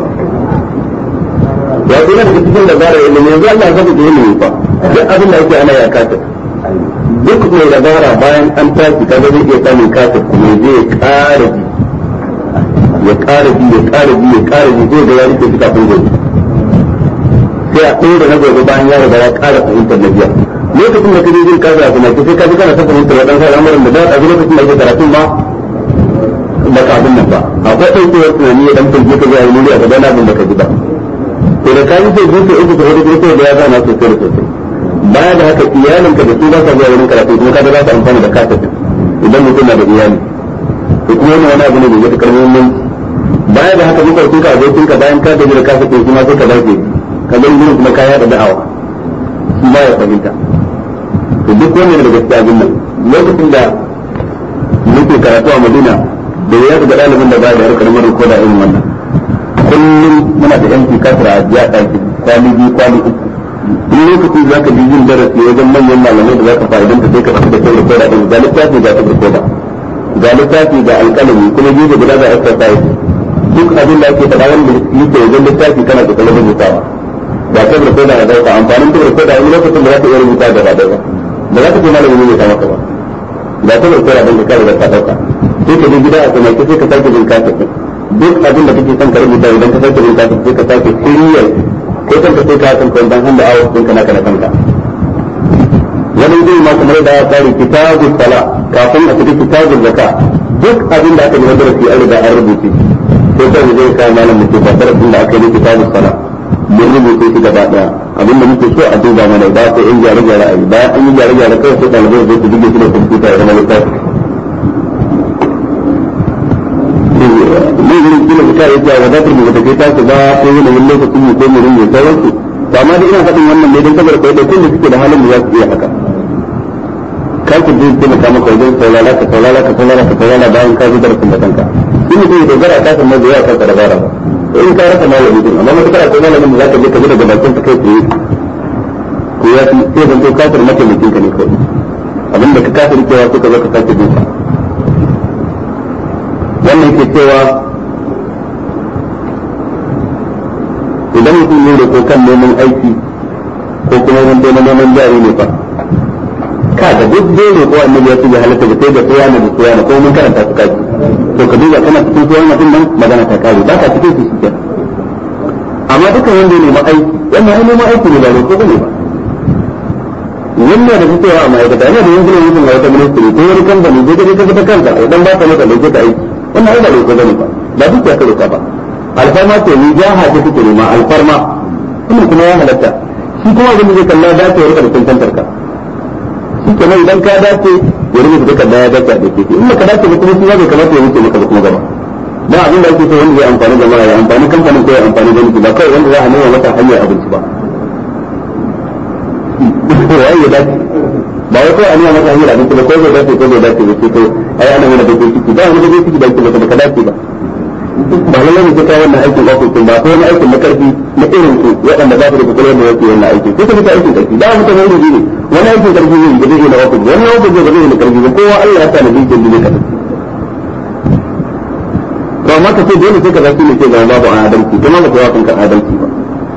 ya kuma da cikin dabara ilimi yanzu Allah ya saka ilimi fa duk abin da yake ana ya kafin duk mai dabara bayan an tashi kaga zai iya samun kafin kuma ya je ya ƙara ji ya ƙara ji ya ƙara ji ya ƙara ji zai ga ya rike shi kafin gobe sai a ɗaya da na gobe bayan ya riga ya ƙara fahimtar na biya lokacin da kaje jin kaza kuma sai ka ji kana ta fahimtar waɗansu al'amuran da za a ji lokacin da ake karatun ma ba ka abin nan ba akwai ɗaukewar tunani ya ɗan fahimci ka zuwa yi murya ka gana abin da ka ji ba to da ka yi sai zuwa uku ta hudu ko da ya zana sosai da sosai baya da haka iyalinka da su ba sa zuwa wurin karatu kuma kaga za su amfana da kasafin idan mutum na da iyali to kuma wannan wani abu ne da yake karmin mun baya da haka muka tuka abokin ka bayan ka gaji da kasafin kuma sai ka dace ka ga gurin kuma kaya da da'awa shi ba ya fahimta to duk wannan da gaskiya abin nan lokacin da muke karatu a Madina da ya ga ɗalibin da ba da harkar mara ko da irin wannan kullum muna da yanki kasara a jiya ɗaki kwali biyu kwali uku in lokacin za ka jin darasi wajen manyan malamai da za ka fa'idan ta sai ka tafi da kai rikoda din ga littafi ga tafi rikoda ga littafi ga alƙalami kuma gefe guda ga exercise duk abin da ake faɗa wanda yake wajen littafi kana da kallon rubutawa ga tafi rikoda na dauka amfanin tafi rikoda wani lokacin da za ka iya rubuta gaba ɗaya ba ba za ka ce malamin ne ta maka ba ga tafi rikoda din ka kare da ka dauka sai ka je gida a tsanaki sai ka sake jin kasa duk abin da kake son ka rubuta idan ka sake jin kasa sai ka sake kiriyar ko kanka sai ka san kwan handa awa sun kana kana kanka wani zai ma kamar da ya tsari kitabul sala kafin a cikin kitabul zaka duk abin da aka yi na darasi an riga an rubuce sai kai zai kai malam mutum ba darasin da aka yi kitabul sala mun rubuce shi gaba daya abin da muke so a duba mana ba ko in gyare gyare ayi bayan an yi gyare gyare kawai sai ɗalibai zai su dige shi da kwamfuta ya zama littafi ne gurin kila ka yi cewa wadatar mu da kai tasu ba ko yanayin lokacin mu ko mu rinje sauransu to amma da ina faɗin wannan ne don saboda kai da kun da suke da halin da za su iya haka kar ku je kuma kama ka wajen saurara ka saurara ka saurara ka saurara bayan ka ji darasin da kanka in mutum ya dogara ka san mazuwa ka ka dabara ba in ka rasa malami din amma mutum kana ko malamin da zaka je ka ji daga bakin ka kai tsaye ko ya fi sai zan to kafir mataimakin ka ne kawai abinda ka kafir cewa suka zo ka sake duka wannan ke cewa idan mutum ne da ko kan neman aiki ko kuma wani na neman jari ne fa ka da duk dole ko annabi ya ce ya halatta da sai da tsaya da tsaya ko mun karanta su kaji to ka duba kana cikin tsaya mutum nan magana ta kare ba ka cikin su shi amma duka wanda ne ma aiki wannan ai neman aiki ne ba ne ko ne ba wannan da cewa a ma'aikata ne da yanzu ne mutum na wata ministry ko wani kamfani zai gaje ka ta kanka idan ba ka maka dauke ka aiki wannan ai ba ne ko bane ba ba duk ya kare ka ba alfarma ce ni jaha ce kuke nema alfarma kuma kuma ya halatta shi kuma abin da zai kalla dace ya rika da cancantar ka shi kenan idan ka dace ya rubuta duka da ya dace a dake in ka dace ba kuma shi bai kamata ya wuce maka ba kuma gaba ba abin da ake so wanda zai amfani da mara ya amfani kamfanin ko ya amfani da miki ba kawai wanda za a nuna masa hanyar abinci ba wai ya dace ba wai kawai a nuna masa hanyar abinci ba ko zai dace ko zai dace ba sai ko ai ana nuna da ciki ba wani da ciki da ba ka dace ba ba lalle ne ta wannan aikin ofis ba ko wani aikin na karfi na irin su waɗanda ba su da kokarin da yake wannan aikin ko kuma aikin karfi da mutum ne ne wani aikin karfi ne da zai na ofis wani ofis ne da zai na karfi kowa Allah ya sa na bikin ne ka to amma ka ce dole sai ka zaki ne ce ga babu adalci kuma ba ka kanka adalci ba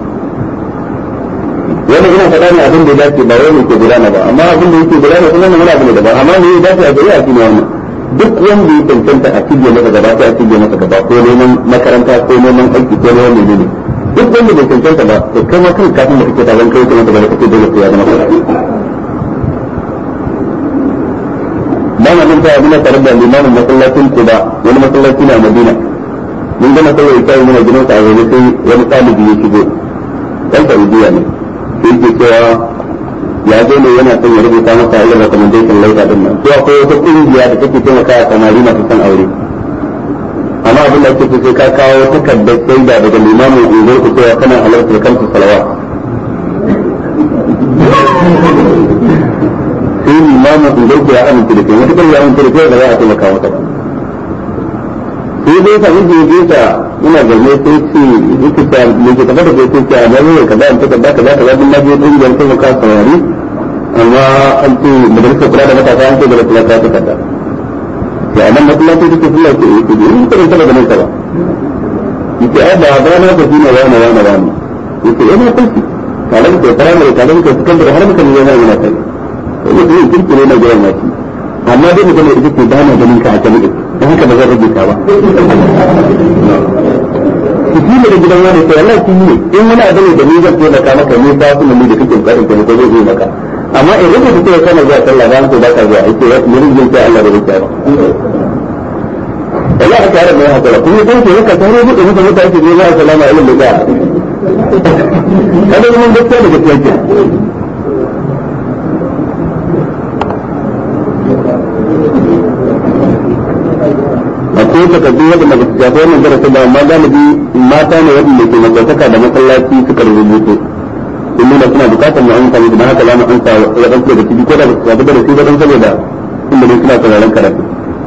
wani ina faɗa ne abin da ya dace ba wani ke gudana ba amma abin da yake gudana kuma wani abu ne daban amma ne ya dace a gari a cikin wannan duk wanda ya cancanta a cikin masa gaba sai a cikin masa gaba ko neman makaranta ko neman aiki ko neman menene duk wanda bai cancanta ba to kai ma kan kafin da kake ta zan kai kuma da kake dole sai ya zama kaza ba ma mun ta abin tare da limamin masallacin Kuba wani masallaci na Madina mun ga masallaci kai mun gidan sa wani sai wani talibi ya shigo dan Saudiya ne sai ke cewa ya zo ne yana son ya rubuta masa irin recommendation letter din nan to akwai wata kungiya da take taimaka wa samari masu son aure amma abin da ake so sai ka kawo takardar shaida daga limamin unguwar ku cewa kana halartar kansu salawa sai limamin unguwar ku ya amince da kai wata kan ya amince da kai ba za a taimaka maka ba sai dai ka miji ya ta ina zaune sai ce yake ta me ke tabbata da sai ce a gani ne kaza in ta kaza kaza kaza din na je kungiyar sai ka saurari amma an ce majalisar kula da matasa an ce da kula ta ta kaza sai a nan masallaci take sallah ce yake ni ta rinta da nan ba yake ai ba ba na tafi na wani wani wani yake ina kulki tare da firamare tare da sakandare har muka ne yana yana kai sai mutum kirki ne na jiran mace amma dai mutum da take ba na ganin ka a kan ido dan haka ba zan rubuta ba shi ne da gidan wani sai Allah shi ne in wani abu ne da ni zan taimaka maka ne ba su ne da kake bukatar ka ko zai maka amma in rubuta cewa kana zuwa sallah ba ko ba ka zuwa ake ya rubuta sai Allah da rubuta ba Allah aka yara mai hakura kuma dan ke haka tare da mutum mutane ke zuwa salama ilmin da kada mun gaskiya da gaskiya ke akwai takardu wadda ba su shafi wannan darasi ba amma galibi mata ne wadda ke makwataka da masallaci suka rubutu in nuna suna bukatar mu amsa musu don haka za mu amsa waɗansu daga ciki ko da ba su shafi darasi ba don saboda inda ne suna sauraron karatu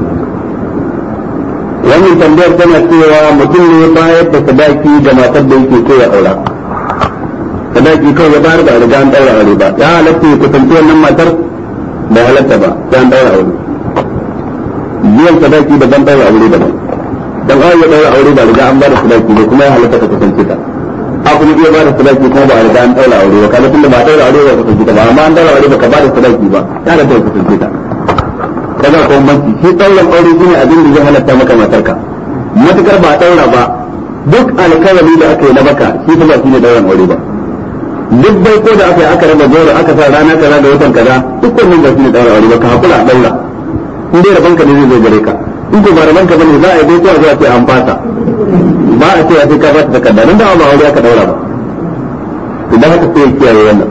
wannan tambayar tana cewa mutum ne bayar da sadaki ga matar da yake so ya aura sadaki kawai ya bayar da riga an daura aure ba ya halatta ya kusanci wannan matar da halatta ba sai an daura aure biyan sadaki da ban daura aure daban dan ai ya daura aure ba riga an ba da sadaki ne kuma ya halatta ka kusance ta a kuma iya ba da sadaki kuma ba riga an daura aure ba kaga tunda ba daura aure ba kusance ta ba amma an daura aure ba ka ba da sadaki ba ya halatta ka kusance ta kaga ko banki shi dauran aure shine abin da zai halatta maka matarka matukar ba daura ba duk alkawari da aka yi na baka shi ba shine dauran aure ba duk bai ko da aka yi aka raba goro aka sa rana kaza da watan kaza duk wannan ba shine daura aure ba ka hakura a daura in dai rabanka ne zai zo gare ka in ko ba rabanka bane za a yi dai zuwa ce an fasa ba a ce a sai ka ba ta takarda nan da ba aure aka daura ba idan haka sai ya kiyaye wannan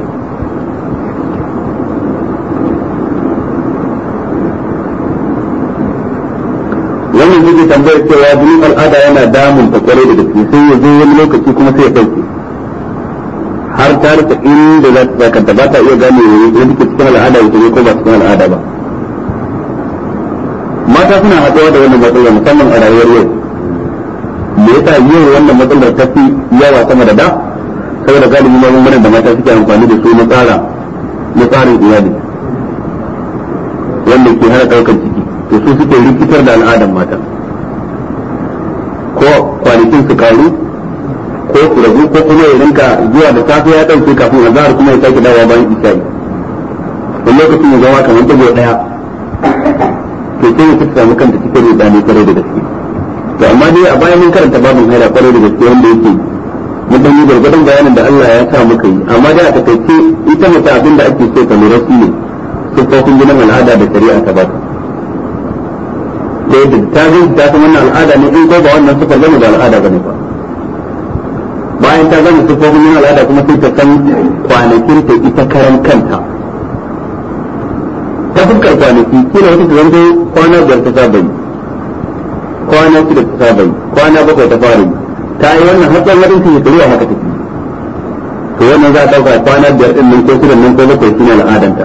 wannan yake tambayar cewa jinin al'ada yana damun ta kwarai da gaske sai ya zo wani lokaci kuma sai ya dauke har ta rika inda za ta kanta ba ta iya gane wani ke cikin al'ada ita ne ko ba cikin al'ada ba mata suna haɗuwa da wannan matsalar musamman a rayuwar yau me yasa yau wannan matsalar ta fi yawa sama da da saboda galibi magungunan da mata suke amfani da su na tsara na tsarin iyali wanda ke hana ɗaukar ciki to su suke rikitar da al'adar mata ko kwanakin su karu ko su ragu ko kuma ya rinka zuwa da safe ya ɗauke kafin azahar kuma ya sake dawowa bayan isha'i wani lokacin ya zama kamar tago ɗaya to sai ya ta samu kanta cikin rudani kwarai da gaske to amma dai a bayan mun karanta babin haila kwarai da gaske wanda yake mun dan yi gargadon bayanin da Allah ya sa muka yi amma dai a takaice ita mace abin da ake so ta lura shi ne siffofin jinin al'ada da shari'a ta ba da yadda ta zai ta san wannan al'ada ne in ko ba wannan siffar zama da al'ada bane ba bayan ta zama siffofin jinin al'ada kuma sai ta san kwanakin ta ita karan kanta ta fuskar kwanaki kila wata ta zanto kwana biyar ta saba yi kwana shida ta saba yi kwana bakwai ta fara yi ta yi wannan har tsawon wadin ya tsoro haka take to wannan za a ɗauka kwana biyar ɗin nan ko shida nan ko bakwai shine al'adanta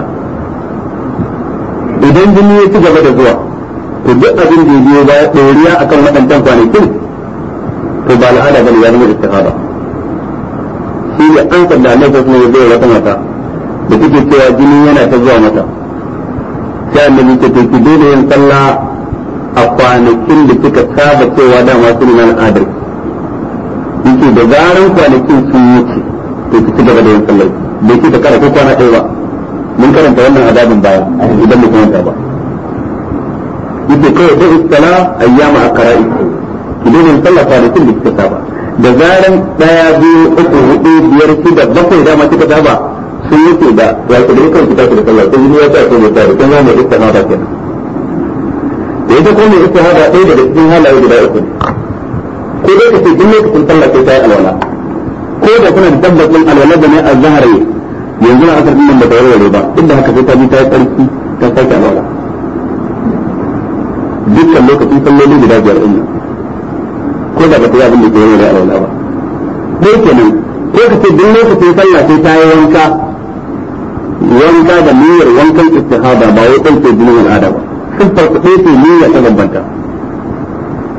idan jini ya ci gaba da zuwa to duk abin da ya biyo baya ɗoriya akan waɗancan kwanakin to ba al'ada bane ya zama istihaba shi ne an sanda annabi sallallahu alaihi wasallam ya wata mata da take cewa jini yana ta zuwa mata sai annabi ce to ki daina yin sallah a kwanakin da kika saba cewa dama su ne al'adar yake da zaran kwanakin sun wuce to ki ci gaba da yin sallah bai ce ta kara ko kwana ɗaya ba mun karanta wannan adabin baya idan mu kwanta ba yake kawai da istala ayyama akara'i ki daina yin sallah kwanakin da kika saba da zaran ɗaya biyu uku hudu biyar shida bakwai dama kika saba sun yake da ya ku dai kanki tafi da sallah sai yi ya ta ko da kun ga mai istihada kenan da ita ko mai istihada ɗaya daga cikin halaye guda uku ko dai ka ce duk lokacin sallah sai ta yi alwala ko da kuna da tabbacin alwala da ne azhar yanzu na asar din da warware ba duk da haka sai ta bi ta yi tsarki ta sake alwala dukkan lokacin salloli guda biyar din ko da ba ta yi abin da ke warware alwala ba dai kenan ko ka ce duk lokacin sallah sai ta yi wanka wanka da niyyar wankan istihada ba wai ɗauke jinin al'ada ba sun farko ɗaya ce niyya ta bambanta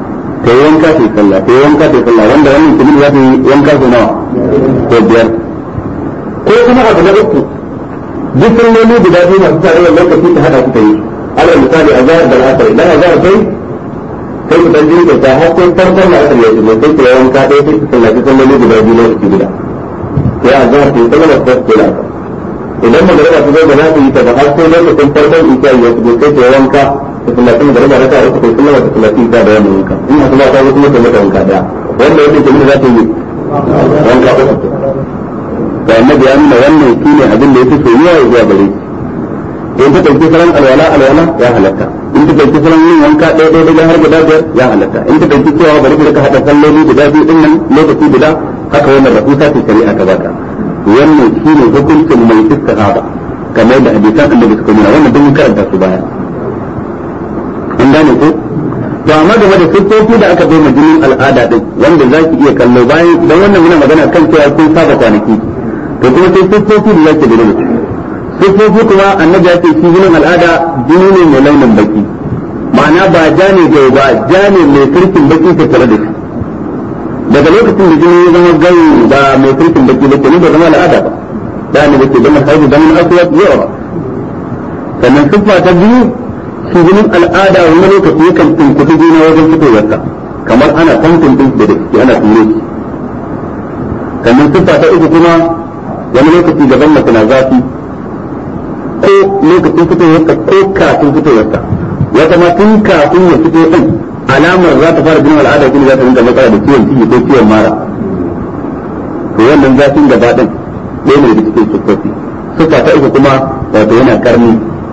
ta yi wanka ta yi sallah ta yi wanka ta yi sallah wanda wannan kuma za ta yi wanka ta nawa ko biyar ko kuma abu na uku duk salloli guda biyu masu tarayyar lokaci ta hada kuka yi ala misali a zahar da al'asar idan a zahar kai sai ku dan jirga ta har sai farkon da asar ya shigo sai ku yi wanka ɗaya sai ku sallaci salloli guda biyu lokaci guda sai a zahar ta yi sallah ta ko da idan magana ta zo ba za ta yi ta ba har sai lokacin farkon isa ya shigo sai ta yi wanka ta sallaci magana da raka uku sai sallah ta sallaci isa da wannan wanka in asuba ta zo kuma ta mata wanka ɗaya wanda yake kuma za ta yi wanka uku da annabi ya nuna wannan shi ne abin da yake soyuwa ya zuwa gare shi in ta ɗauki salon alwala alwala ya halatta in ta ɗauki salon yin wanka ɗaya ɗaya ɗaya har guda biyar ya halatta in ta ɗauki cewa bari ka haɗa salloli guda biyu ɗin nan lokaci guda haka wannan rahusa ce shari'a ta baka wannan shi ne hukuncin mai istihaba kamar da hadisan annabi suka nuna wannan duk mun karanta su baya an gane ko to amma game da siffofi da aka bai jinin al'ada din wanda za ki iya kallo bayan dan wannan muna magana kan cewa kun saba kwanaki to kuma sai siffofi da zaki da siffofi kuma annabi ya ce shi jinin al'ada jini ne mai launin baki ma'ana ba ja ne gai ba ja ne mai kirkin baki ta tare da shi daga lokacin da jini ya zama gai ba mai kirkin baki ba ke ba zama al'ada ba da ne ke zama haihu zaman aswad yawa sannan siffa ta biyu shi jinin al'ada wani lokaci yakan tunkuɗi juna wajen fitowarsa kamar ana tantan din da ciki ana ture shi sannan siffa ta uku kuma wani lokaci gaban mace na zafi ko lokacin fitowarsa ko kafin fitowarsa wata ma tun kafin ya fito din alamar za ta fara jinin al'ada kuma za ta rinka matsala da ciwon ciki ko ciwon mara to wannan zafin gaba din ɗaya ne da cikin siffofi siffa ta uku kuma wato yana karni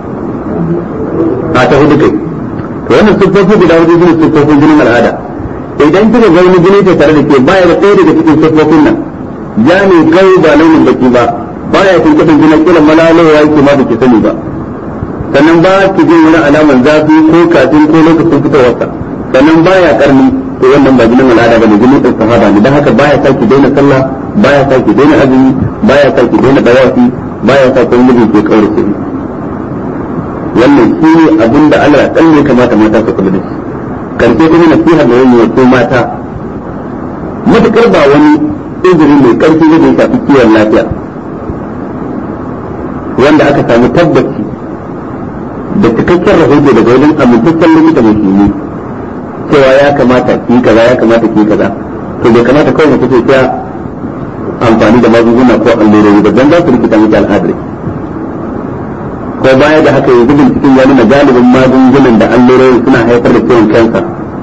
a ta hudu kai to wannan siffofi guda hudu shine siffofin jinin al'ada idan kika ga wani jini tare da ke baya da ɗaya daga cikin siffofin nan ya ne kai ba launin baki ba baya kun kudin jinin kila malalowa yake ma baki sani ba sannan ba ki jin wani alamar zafi ko kafin ko lokacin fitowarsa sannan baya karni to wannan ba jinin al'ada bane jinin din sahaba ne dan haka baya sa ki daina sallah baya sa ki daina azumi baya sa ki daina dawafi baya sa ko miji ke kaurace wannan shi ne abin da Allah dan ne kamata mata su kula da shi karshe kuma nasiha da yayi ko mata matukar ba wani izini mai karfi da ya shafi kiwon lafiya wanda aka samu tabbaci da cikakken rahoto daga wajen amintaccen likita musulmi cewa ya kamata ki kaza ya kamata ki kaza to bai kamata kawai mace ce ta amfani da magunguna ko allurori ba dan za su rikita miki al'adar ko baya da haka yanzu binciken ya nuna galibin magungunan da allurori suna haifar da ciwon kansa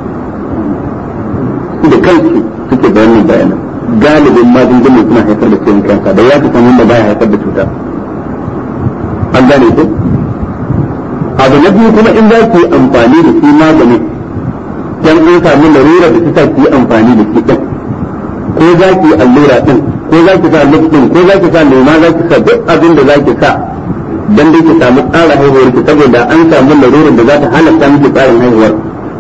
da kansu suke da wannan bayanan galibin magungunan suna haifar da ciwon kansa da ya fi san wanda baya haifar da cuta an gane ku abu na biyu kuma in za ki yi amfani da shi maganin dan an samu larura da ta ki yi amfani da shi din ko za ki yi allura din ko za ki sa luk din ko za ki sa lema za ki sa duk abin da za ki sa dan dai ki samu tsara haihuwar ki saboda an samu larurar da za ta halatta miki tsarin haihuwar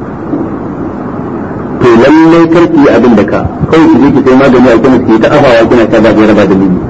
to lallai kar ki yi abin da ka kawai ki je ki sai magani a kuma ki ta afawa kina ta ba da raba da lili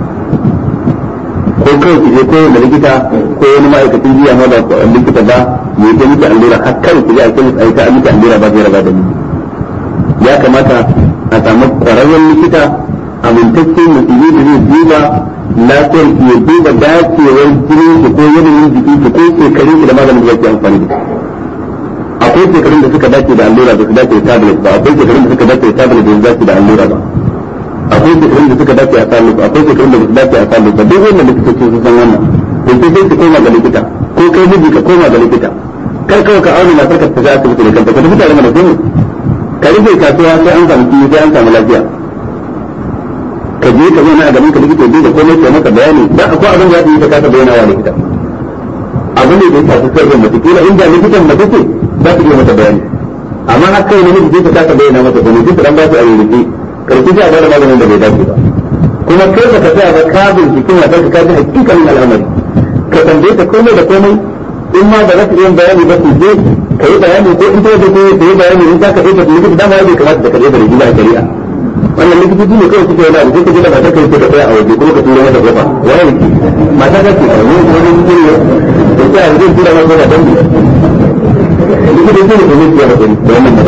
ko kawai ki je ko wanda likita ko wani ma'aikacin jiya ma ba likita ba ya ta miki allura har kawai ki je a kuma ai ta miki allura ba da raba da lili ya kamata a samu kwararren likita amintacce musulmi da zai duba lafiyar ki ya duba dacewar jinin ki ko yanayin jikin ki ko shekarun ki da maganin da zaki amfani da akwai shekarun da suka dace da allura da su dace da tablet ba akwai shekarun da suka dace da tablet da su dace da allura ba akwai shekarun da suka dace a salu akwai shekarun da su dace a salu ba duk wannan likitoci sun san wannan to sai sai ki koma ga likita ko kai miji ka koma ga likita kar kawai ka auna matar ka ta ga asibiti da kanta ka tafi tare da kai ka rufe kasuwa sai an samu kiyi sai an samu lafiya ka je ka zauna a gaban ka likita ya da komai ke maka bayani da akwai abin da ya yi ta kasa bayyana wa likita abin da ya shafi sirrin mace kila inda likitan mace ce za su iya mata bayani amma har kai namiji sai ta kasa bayyana mata komai sai ta dan ba su a rubuce karfi sai a bada maganin da bai dace ba kuma kai ba ka tsaya ba ka bincike na ka ka ji hakikanin al'amari ka tambaye ta komai da komai in ma ba za su iya bayani ba su je ka yi bayani ko in ta wajen ko ta yi bayani in za ka ɗauka ta likita dama ya bai kamata da ka ɗauka da rigila a shari'a wannan likitoci ne kawai suke yana da sai ka je da matar kai ka tsaya a waje kuma ka tura mata kofa waye ki mata ta ce ka yi wani mutum ne da sai a zai tura mata kofa don likitoci ne kuma su yi da wannan magana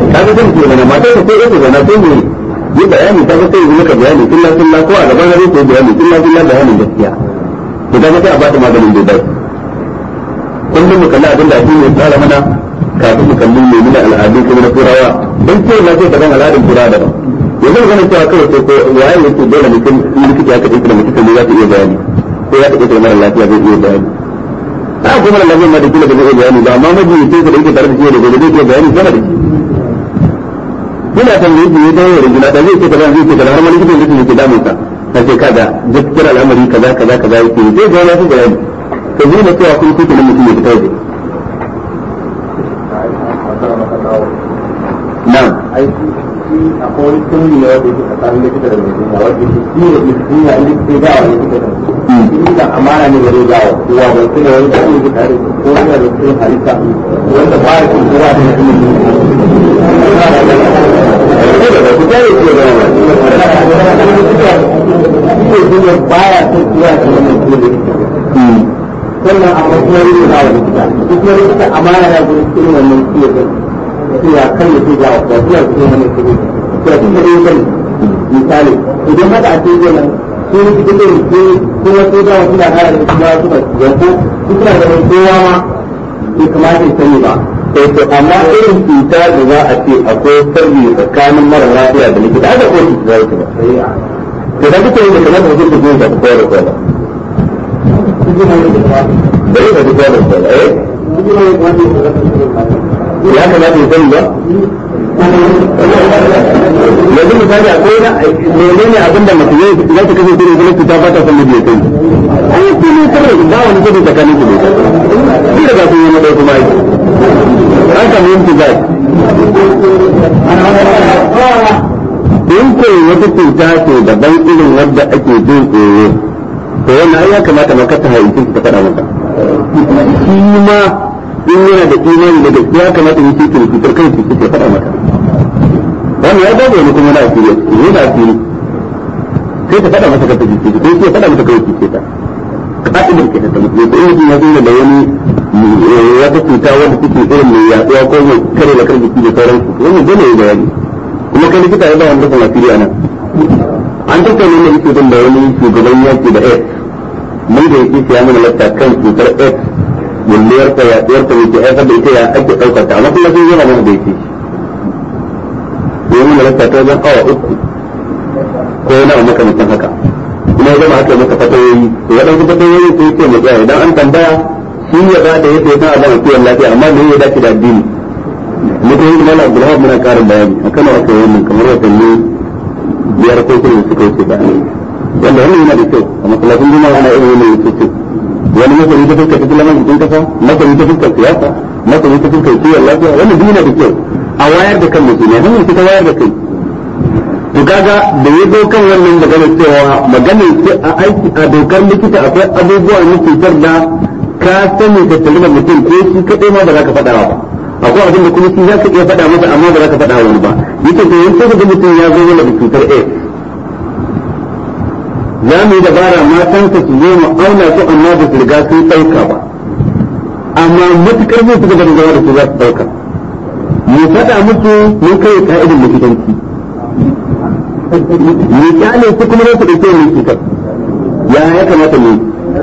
kaga zan ce mana matar ka sai ita zana sai ne yi bayani ta sai yi maka bayani illa illa ko a gaban gare sai bayani illa illa bayanin gaskiya to kaga sai a bata maganin da bai kullum mu kalli abin da ake yi tsara mana kafin mu kalli ne muna al'adu kuma na turawa don ce na ce daban al'adun turawa daban yanzu ganin cewa kawai sai ko waye yake dole mutum in likita ya kaɗe da mutum ne za ta iya bayani ko ya kaɗe da mara lafiya zai iya bayani a kuma mara lafiya ma da kila da zai iya bayani ba amma majalisin da yake tare da shi da gobe zai iya bayani sama da shi ina tambaye shi ne dawo rigina da zai ce kaza zai ce kaza har ma likitan zai yake damun sa ta ce kaga gaskiyar al'amari kaza kaza kaza yake zai ga ya fi bayani to zai na cewa kun kuke mutum ya fita waje na'am akwai wani tunni ne wanda yake tsakanin likita da mai jinya wanda yake shi da mai jinya in likita ya gawa likita da likita amana ne da zai gawa kowa ba sai da wani da yake tare ko yana da cikin halitta wanda ba ya cikin kowa da mutum ne baya son kowa da mutum sannan a wasu wani ne gawa likita duk wani likita amana ya gudu cikin wannan ciwo cewa kan ya ce gawa ba zuwa cikin wani kudi to tun da dai misali idan haka a ce nan su ne cikin da ke kuma sai gawa suna kara da kuma suna yanko su suna da wani kowa ma bai kamata ya sani ba sai to amma irin cuta da za a ce akwai sirri tsakanin mara lafiya da likita haka ko su za su ba to da kuka yi da kamar da kuka yi da kowa da kowa da yi da kowa da kowa eh ya kamata ya sani ba yanzu misali akwai na menene abin da mutum ya za ta kasance da kuma cuta ba ta san da ya kai an yi kuma kawai ba wani gudu tsakanin su ne shi da ba su yi na ɗaya kuma aiki an samu yin tuzar in ko wata cuta ce daban irin wadda ake jin tsoro to wannan ai ya kamata maka ta haifi ta faɗa maka shi ma in yana da imani da gaskiya kamata yi cikin cutar kai su ke faɗa maka wannan ya dace ne kuma na asiri ne da asiri sai ta faɗa masa kanta jiki ko sai faɗa masa kawai ce ta ka'idar ke ta mutum ko in ya zo da wani wata cuta wanda take irin mai yaduwa ko mai kare da karfi da sauran su wannan dole ya bayani kuma kai likita ya ba wanda kuma asiri a nan an tattauna ne yake da wani shugaban yaki da AIDS mun da yake ya mana latta kan cutar AIDS bulliyar ta yaduwar ta yake haifar da ita ya ake daukar ta amma kuma sun yi mana da yake domin da latta ta wajen awa uku ko yana a makamantan haka kuma ya zama aka maka fatayoyi to waɗansu fatayoyi sai ce mu tsaya idan an tambaya shi ya ba da yadda ya san abin kiwon lafiya amma me ya dace da addini mutum yi mana abdulhab muna karin bayani akan aka yi wannan kamar watanni biyar ko kuma suka wuce da wanda wannan yana da kyau a masallacin juma'a ana irin wannan yake wani masani ta fuskar tattalin arzikin kasa masani ta fuskar siyasa masani ta fuskar kiwon lafiya wannan duk yana da kyau a wayar da kan mutum ne hanyar ta wayar da kai to kaga da ya zo kan wannan magana cewa magana ce a aiki a dokar likita akwai abubuwa na cutar da ka sani ka tare da mutum ko shi kadai ma ba za ka faɗa ba akwai abin da kuma shi za ka iya faɗa masa amma ba za ka faɗa wani ba yake to yanzu da mutum ya zo mana da cutar AIDS za mu yi dabara matansa su zo mu auna su amma ba su riga sun ɗauka ba amma matukar zai suka bada zama da su za su ɗauka mu faɗa musu mun kai ka'idin likitanci mu kyale su kuma za su ɗauke mu cutar ya ya kamata mu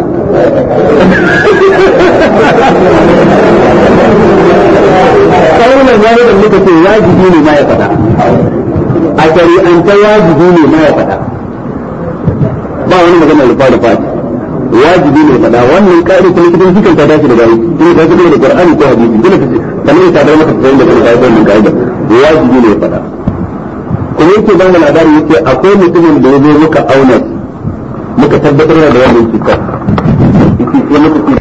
kaunar zai da muka ce wajibi ne ma ya faɗa a shari'anta wajibi ne ma ya faɗa ba wani magana da fara fati wajibi ne faɗa wannan ƙa'ida ta likitan shi ta dace da gari kuma ta kuma da Qur'ani ko hadisi dole ka kamar ta da maka tsayin da kuma ta wannan ƙa'ida wajibi ne faɗa kuma yake ba mu labari yake akwai mutumin da ya zo muka auna muka tabbatar da wannan cutar yake sai muka ce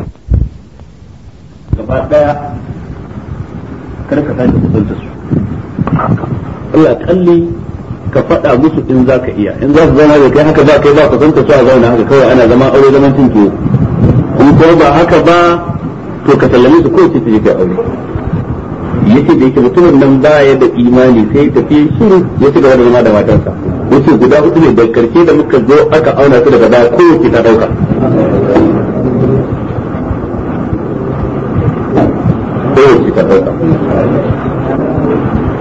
gaba daya kar ka sake kusanta su Allah kalli ka faɗa musu in za ka iya in za su zama da kai haka ba kai ba ka santa su a zauna haka kawai ana zama aure zaman cin tuwo in ko ba haka ba to ka sallame su kawai ce ta je kai aure yace da yake mutumin nan baya da imani sai tafi shiru ya ci gaba da zama da matarsa yace guda hudu ne da karshe da muka zo aka auna su daga baya kowace ta dauka kowace ta dauka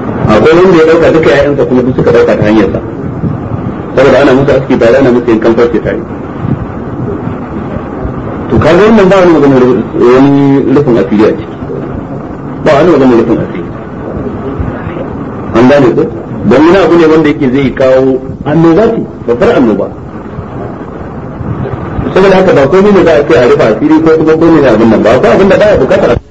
akwai wanda ya dauka duka ƴaƴansa kuma duk suka dauka ta hanyar sa saboda ana musu aski tare ana musu yankan farce tare to kaga wannan ba wani magana wani rufin asiri a ciki ba wani magana rufin asiri an gane ko don wani abu ne wanda yake zai kawo annoba ce babbar annoba saboda haka ba komai ne za a ce a rufe asiri ko kuma komai ne abin nan ba ko abin da baya bukatar